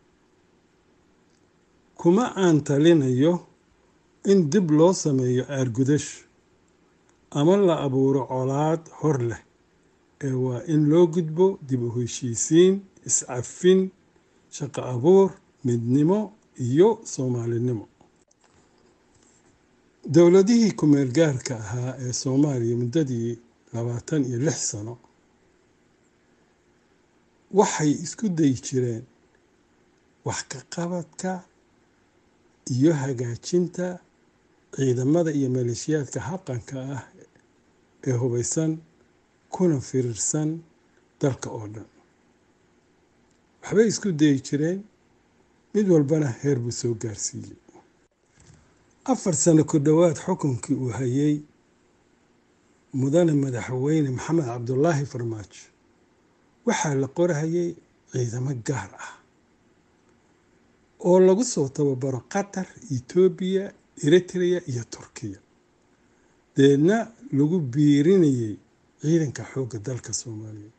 kuma aan talinayo in dib loo sameeyo aargudash ama la abuuro colaad hor leh ee waa in loo gudbo dib u heshiisiin iscafin shaqo abuur midnimo iyo soomaalinimo dowladihii ku-meel gaarka ahaa ee soomaaliya muddadii labaatan iyo lix sano waxay isku dayi jireen wax ka qabadka iyo hagaajinta ciidamada iyo maleeshiyaadka xaqanka ah ee hubaysan kuna firirsan dalka oo dhan waxbay isku dayi jireen mid walbana heer buu soo gaarsiiyey afar sano ku dhowaad xukunkii uu hayay mudane madaxweyne maxamed cabdulaahi farmaajo waxaa la qorahayay ciidamo gaar ah oo lagu soo tababaro qatar etoobiya eritrea iyo turkiya deedna lagu biirinayay ciidanka xoogga dalka soomaaliya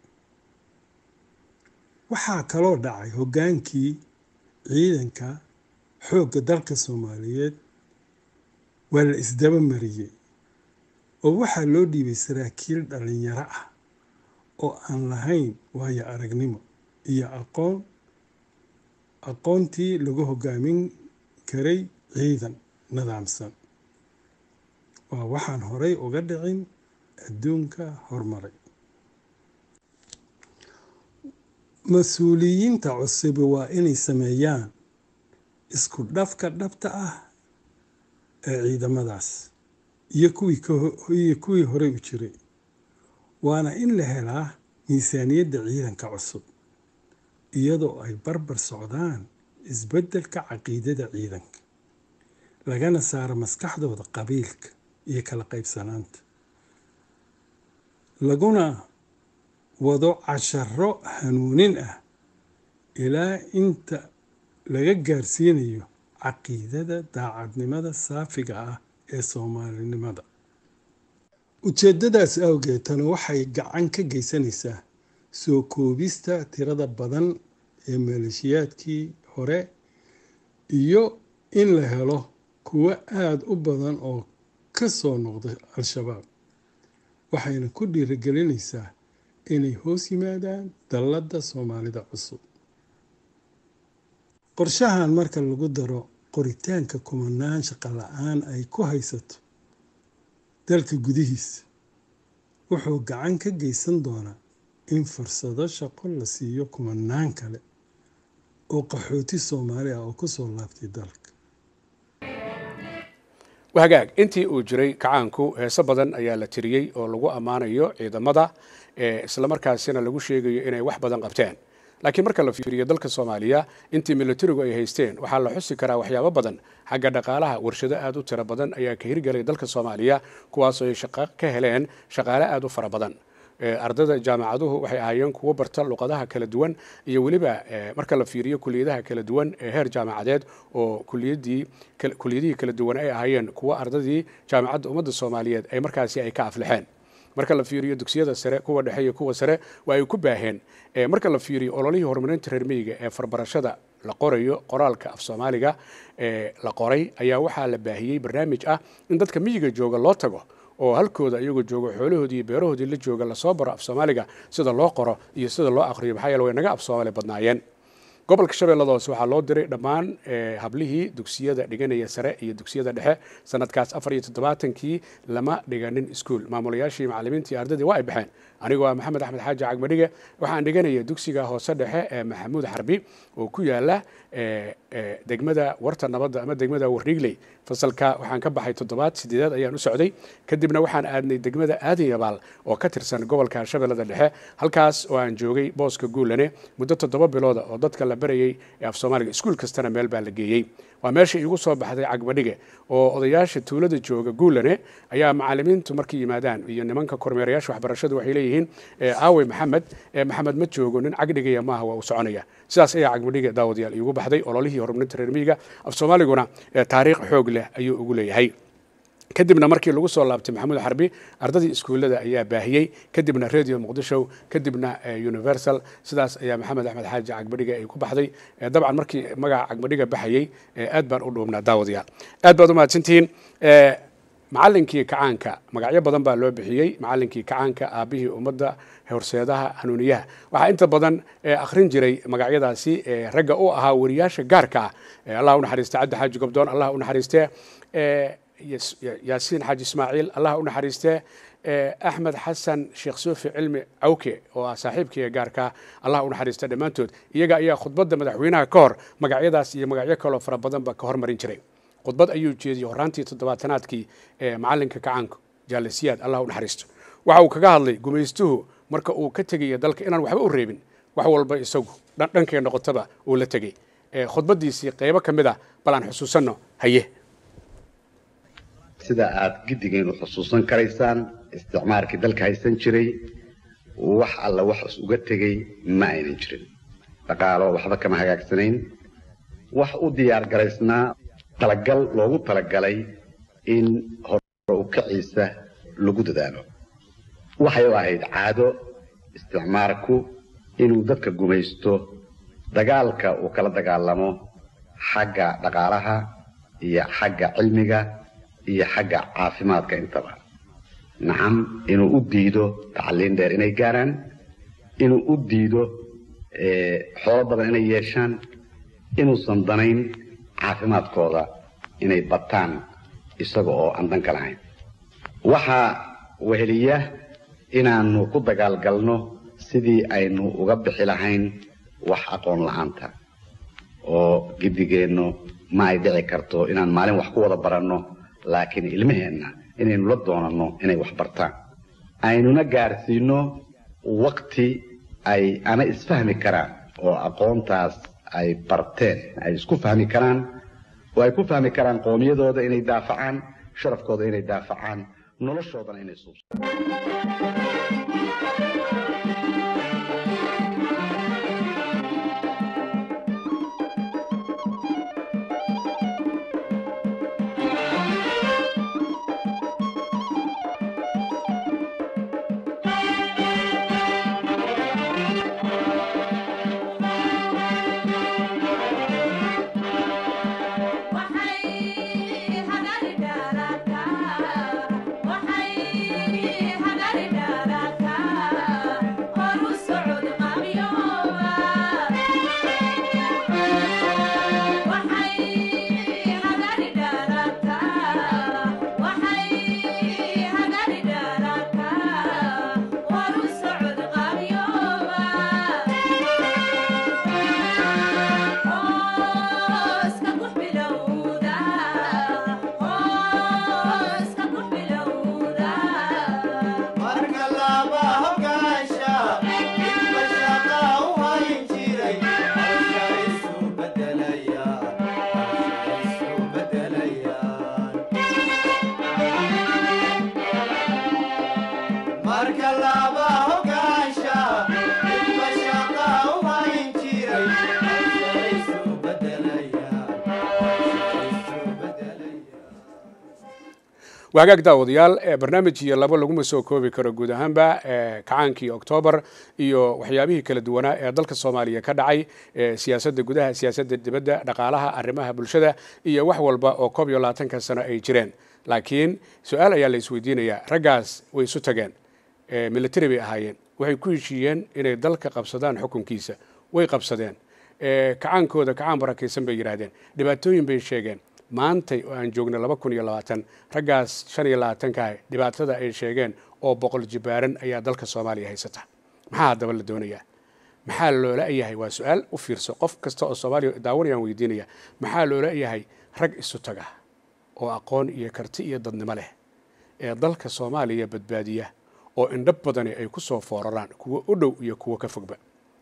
waxaa kaloo dhacay hoggaankii ciidanka xoogga dalka soomaaliyeed waa la isdaba mariyey oo waxaa loo dhiibay saraakiil dhalinyaro ah oo aan lahayn waayo aragnimo iyo aqoon aqoontii lagu hoggaamin karay ciidan nidaamsan waa waxaan horay uga dhicin adduunka horumaray mas-uuliyiinta cusubi waa inay sameeyaan isku dhafka dhabta ah ee ciidamadaas iyo kuwii ka ho- iyo kuwii horey u jiray waana in la helaa miisaaniyadda ciidanka cusub iyadoo ay barbar socdaan isbeddelka caqiidada ciidanka lagana saaro maskaxdooda qabiilka iyo kala qaybsanaanta laguna wado casharo hanuunin ah ilaa inta laga gaarsiinayo caqiidada daacadnimada saafiga ah ee soomaalinimada ujeeddadaas awgeed tani waxay gacan ka geysanaysaa soo koobista tirada badan ee maleeshiyaadkii hore iyo in la helo kuwo aada u badan oo ka soo noqda al-shabaab waxayna ku dhiirigelinaysaa inay hoos yimaadaan dalladda soomaalida cusub qorshahan marka lagu daro qoritaanka kumanaan shaqo la-aan ay ku haysato dalka gudihiisa wuxuu gacan ka geysan doonaa in fursado shaqo la siiyo kumanaan kale oo qaxooti soomaali ah oo kusoo laabtay dalka wahagaag intii uu jiray kacaanku heeso badan ayaa la tiriyey oo lagu ammaanayo ciidamada ee islamarkaasina lagu sheegayo inay wax badan qabteen laakiin marka la fiiriyo dalka soomaaliya intii militarigu ay haysteen waxaa la xusi karaa waxyaabo badan xagga dhaqaalaha warshado aada u tiro badan ayaa ka hirgelay dalka soomaaliya kuwaasoo ay shaqo ka heleen shaqaale aada u fara badan ardayda jaamacaduhu waxay ahaayeen kuwo barta luqadaha kala duwan iyo weliba marka la fiiriyo kuliyadaha kala duwan ee heer jaamacadeed oo kuliyadii kuliyadihii kala duwan ay ahaayeen kuwo ardadii jaamacadda ummadda soomaaliyeed ay markaasi ay ka aflixeen marka la fiiriyo dugsiyada sare kuwa dhexe iyo kuwa sare waa ay ku baaheen marka la fiiriyo ololihii horumarinta reer miyiga ee farbarashada la qorayo qoraalka af soomaaliga ee la qoray ayaa waxaa la baahiyey barnaamij ah in dadka miyiga jooga loo tago oo halkooda iyagoo jooga xoolahoodii iyo beerahoodii la jooga lasoo baro af soomaaliga sida loo qoro iyo sida loo aqriyo maxaa yeele way naga af soomaali badnaayeen gobolka shabeellada hoose waxaa loo diray dhammaan hablihii dugsiyada dhiganaya sare iyo dugsiyada dhexe sanadkaas afar iyo toddobaatankii lama dhiganin iskuol maamulayaashii macalimiintii ardadii waa ay baxeen anigoo ah maxamed axmed xaaji cagmadhige waxaan dhiganaya dugsiga hoose dhexe ee maxamuud xarbi oo ku yaala degmada warta nabadda ama degmada warrigley fasalka waxaan ka baxay toddobaad sideedaad ayaan u socday kadibna waxaan aadnay degmada aadayabaal oo ka tirsan gobolka shabeellada dhexe halkaas oo aan joogay booska guulane muddo toddoba bilooda oo dadka la barayay ee af soomaaliga iskuul kastana meel baa la geeyey waa meesha iigu soo baxday cagmadhige oo odayaasha tuulada jooga guulane ayaa macalimiintu markay yimaadaan iyo nimanka kormeerayaasha waxbarashadu waxay leeyihiin aawe maxamed maxamed ma joogo nin cagdhigaya maaha waa uu soconaya sidaas ayaa cagmadhige daawadayaal iigu baxday ololihii horumarinta reer miyiga af soomaaliguna taariikh xoog leh ayuu ugu leeyahay kadibna markii lagu soo laabtay maxamuud xarbi ardadii iskuullada ayaa baahiyey kadibna radio muqdisho kadibna universal sidaas ayaa maxamed axmed xaaji cagmadhiga ay ku baxday dabcan markii magaca cagmadhiga baxayey aad baan u dhuubnaa daawadayaal aad baad u mahadsantihiin macalinkii kacaanka magacyo badan baa loo bixiyey macalinkii kacaanka aabihii ummadda horseedaha hanuuniyaha waxaa inta badan akhrin jiray magacyadaasi ragga u ahaa wariyaasha gaarka ah allah u naxariiste cabdi xaaji gobdoon allah u naxariiste yaasiin xaaji ismaaciil allah u naxariiste axmed xasan sheekh suufi cilmi cawke oo ah saaxiibkii gaarka allah u naxariista dhammaantood iyaga ayaa khudbadda madaxweynaha ka hor magacyadaas iyo magacyo kaloo fara badanba ka hormarin jiray khudbad ayuu jeediyey horaantii toddobaatanaadkii ee macalinka kacaanka jaalisiyaad allah u naxariisto waxa uu kaga hadlay gumaystuhu marka uu ka tegaya dalka inaan waxba u reebin wax walba isagu dhankay noqotaba uu la tegey khudbadiisii qeybo ka mid ah bal aan xusuusanno haye sida aad giddigeen u xusuusan karaysaan isticmaalkii dalka haysan jiray wax alla wax is uga tegey ma aynan jirin dhaqaalo waxba kama hagaagsanayn wax u diyaar garaysnaa talagal loogu talagalay in hore u kaciisa lagu dadaalo waxay u ahayd caado isticmaalku inuu dadka gumaysto dagaalka uu kala dagaalamo xagga dhaqaalaha iyo xagga cilmiga iyo xagga caafimaadka intaba nacam inuu u diido tacliin dheer inay gaaraan inuu u diido xoolo badan inay yeeshaan inuusan danayn caafimaadkooda inay bataan isaga oo aan danka lahayn waxaa weheliya inaanu ku dagaalgalno sidii aynu uga bixi lahayn wax aqoon la-aanta oo giddigeennu ma ay dhici karto inaan maalin wax ku wada baranno laakiin ilmaheenna inaynu la doonanno inay wax bartaan aynuna gaarsiino wakti ay ana isfahmi karaan oo aqoontaas ay barteen ay isku fahmi karaan oo ay ku fahmi karaan qoomiyadooda inay daafacaan sharafkooda inay daafacaan noloshoodana inay suubsadaan wagaag daawadayaal barnaamij iyo labo laguma soo koobi karo guud ahaanba kacaankii oktoobar iyo waxyaabihii kala duwanaa ee dalka soomaaliya ka dhacay siyaasadda gudaha siyaasadda dibadda dhaqaalaha arrimaha bulshada iyo wax walba oo koob iyo labaatanka sano ay jireen laakiin su-aal ayaa la isweydiinayaa raggaas way isu tageen military bay ahaayeen waxay ku heshiiyeen inay dalka qabsadaan xukunkiisa way qabsadeen kacaankooda kacaan barakaysan bay yidhaahdeen dhibaatooyin bay sheegeen maantay oo aan joogna laba kun iyo labaatan raggaas shan iyo labaatankaah dhibaatada ay sheegeen oo boqol jibaaran ayaa dalka soomaaliya haysata maxaa haddaba la doonayaa maxaa loola yahay waa su-aal u fiirso qof kasta oo soomaaliya daawanayaan weydiinaya maxaa loola yahay rag isu taga oo aqoon iyo karti iyo dadnimo leh ee dalka soomaaliya badbaadiya oo indhab badani ay ku soo fooraraan kuwo u dhow iyo kuwo ka fogba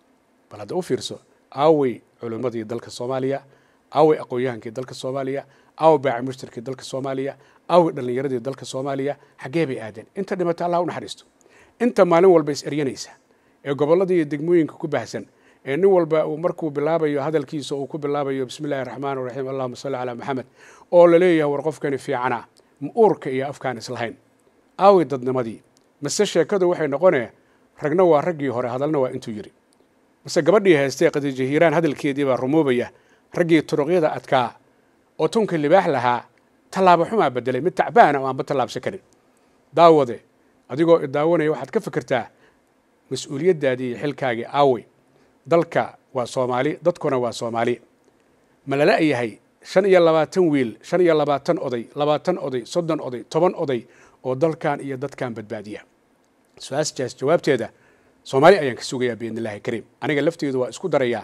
bal hadda u fiirso aawey culimmadii dalka soomaaliya aawey aqoon-yahankii dalka soomaaliya aawey baaci mushtarkii dalka soomaaliya aawey dhallinyaradii dalka soomaaliya xaggee bay aadeen inta dhimata allah u naxariisto inta maalin walba is eryanaysa ee gobolladii iyo degmooyinka ku baahsan ee nin walba uu markuu bilaabayo hadalkiisa uu ku bilaabayo bismi illahi raxmaan raxiim allahuma salli calaa maxamed oo la leeyahay war qofkani fiicana ma uurka iyo afkaan islahayn aawey dadnimadii mase sheekadu waxay noqonee ragna waa raggii hore hadalna waa intuu yidhi mase gabadhii haystee khadiija hiiraan hadalkeedii baa rumoobaya raggii turuqyada adkaa oo tunka libaax lahaa tallaabo xumaa bedelay mid tacbaana oo aanba tallaabsan karin daawade adigoo idaawanaya waxaad ka fikirtaa mas-uuliyaddaadii iyo xilkaagii aawey dalka waa soomaali dadkuna waa soomaali ma lala yahay shan iyo labaatan wiil shan iyo labaatan oday labaatan oday soddon oday toban oday oo dalkan iyo dadkan badbaadiya su-aasjaas jawaabteeda soomaali ayaan ka sugayaa biidn illahi kariim aniga lafteedu waa isku darayaa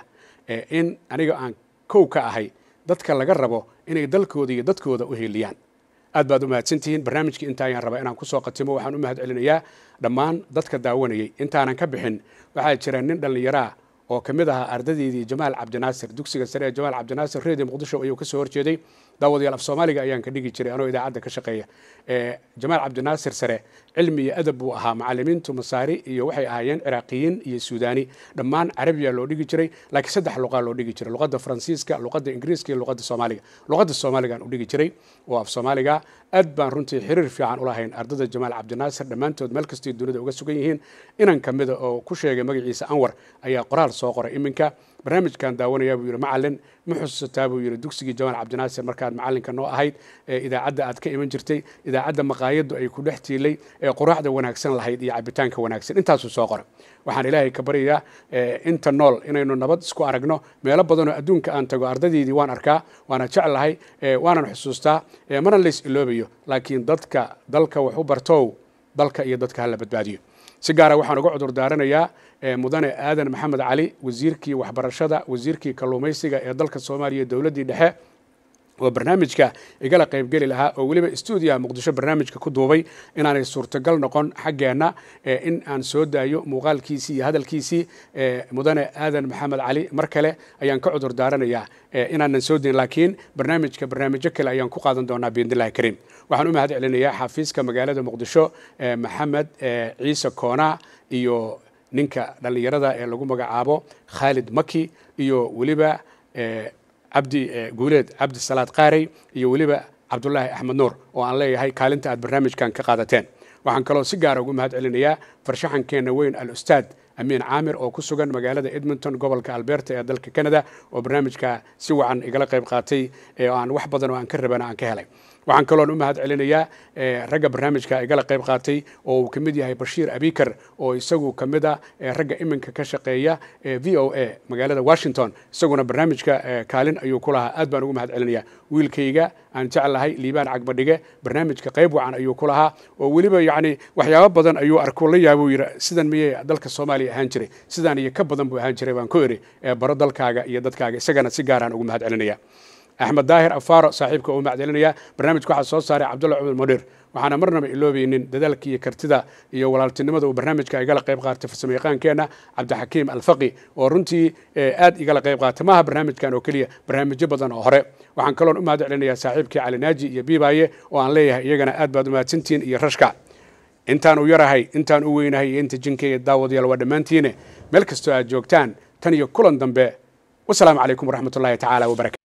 in aniga aan kow ka ahay dadka laga rabo inay dalkooda iyo dadkooda u heliyaan aad baad u mahadsantihiin barnaamijkii inta ayaan rabaa inaan kusoo qatimo waxaan u mahad celinayaa dhammaan dadka daawanayay intaanan ka bixin waxaa jira nin dhallinyaraa oo ka mid ahaa ardadeydii jamaal cabdinaasir dugsiga sare ee jamaal cabdinaasir redio muqdisho ayuu ka soo horjeeday daawadayaal af soomaaliga ayaan ka dhigi jiray anoo idaacadda ka shaqeeya jamaal cabdinaasir sare cilmi iyo adab buu ahaa macalimiintu masaari iyo waxay ahaayeen ciraaqiyiin iyo suudaani dhammaan carabiya loo dhigi jiray laakiin saddex luqaa loo dhigi jiray luqadda faransiiska luqadda ingiriiska iyo luqadda soomaaliga luqadda soomaaligaan u dhigi jiray oo af soomaaliga aad baan runtii xiriir fiican ulahayn ardada jamaal cabdinaasir dhammaantood meel kastay dunida uga sugan yihiin inan ka mida oo ku sheegay magaciisa anwar ayaa qoraal soo qoray iminka barnaamijkan daawanayaa buu yidhi macalin ma xusuusataa buu yidhi dugsigii jamaal cabdinaasir markaad macalinka noo ahayd ee idaacadda aad ka iman jirtay idaacadda maqaayaddu ay ku dhex tiilay ee quraacda wanaagsan lahayd iyo cabitaanka wanaagsan intaasuu soo qoray waxaan ilaahay ka baryayaa inta nool inaynu nabad isku aragno meelo badanoo adduunka aan tago ardaydeydii waan arkaa waana jeclahay waanan xusuustaa mana lays iloobayo laakiin dadka dalka wax u bartow dalka iyo dadka hala badbaadiyo si gaara waxaan uga cudur daaranayaa mudane aadan maxamed cali wasiirkii waxbarashada wasiirkii kalluumaysiga ee dalka soomaaliya dowladdii dhexe oo barnaamijka igala qaybgeli lahaa oo weliba stuudiyaha muqdisho barnaamijka ku duubay inaanay suurtagal noqon xaggeenna in aan soo daayo muuqaalkiisii iyo hadalkiisii mudane aadan maxamed cali mar kale ayaan ka cudur daaranayaa inaanan soo dayn laakiin barnaamijka barnaamijyo kale ayaan ku qaadan doonaa biidnillahi kariim waxaan u mahad celinayaa xafiiska magaalada muqdisho maxamed ciise koona iyo ninka dhallinyarada ee lagu magacaabo khaalid maki iyo weliba cabdi guuleed cabdi salaad qaarey iyo weliba cabdulaahi axmed nuur oo aan leeyahay kaalinta aad barnaamijkan ka qaadateen waxaan kaloo si gaara ugu mahad celinayaa farshaxankeenna weyn al ustaad amiin caamir oo ku sugan magaalada edmonton gobolka alberta ee dalka canada oo barnaamijka si wacan igala qayb qaatay oo aan wax badan oo aan ka rabana aan ka helay waxaan kaloon u mahad celinayaa ragga barnaamijka igala qayb qaatay oo uu ka mid yahay bashiir abikar oo isagu ka mid a ragga iminka ka shaqeeya v o a magaalada washington isaguna barnaamijka kaalin ayuu ku lahaa aad baan ugu mahad celinayaa wiilkayga aan jeclahay liibaan cagbadhige barnaamijka qayb wacan ayuu ku lahaa oo weliba yacni waxyaabo badan ayuu arko la yaabuu yidhi sidan miyay dalka soomaaliya ahaan jiray sidaan iyo ka badan buu ahaan jiray baan ku eri baro dalkaaga iyo dadkaaga isagana si gaaraan ugu mahad celinaya axmed daahir afaaro saaxiibka uu macdelinaya barnaamijka waxaa soo saaray cabdulla cumar mudhiir waxaana marnaba iloobaynin dadaalka iyo kartida iyo walaaltinimada uu barnaamijka igala qayb qaatay farsamo yaqaankeenna cabdixakiim alfaqi oo runtii aad igala qayb qaatay maaha barnaamijkan oo keliya barnaamijyo badan oo hore waxaan kaloon u mahad celinayaa saaxiibkii cali naaji iyo biibaaye oo aan leeyahay iyagana aad baad umahadsantihiin iyo rashka intaan u yarahay intaan u weynahay iyo inta jinkayga daawadayaal waa dhammaantiine meel kastoo aad joogtaan tan iyo kulan dambe wasalaamu calaykum waraxmat ullahi tacaala wabarakatu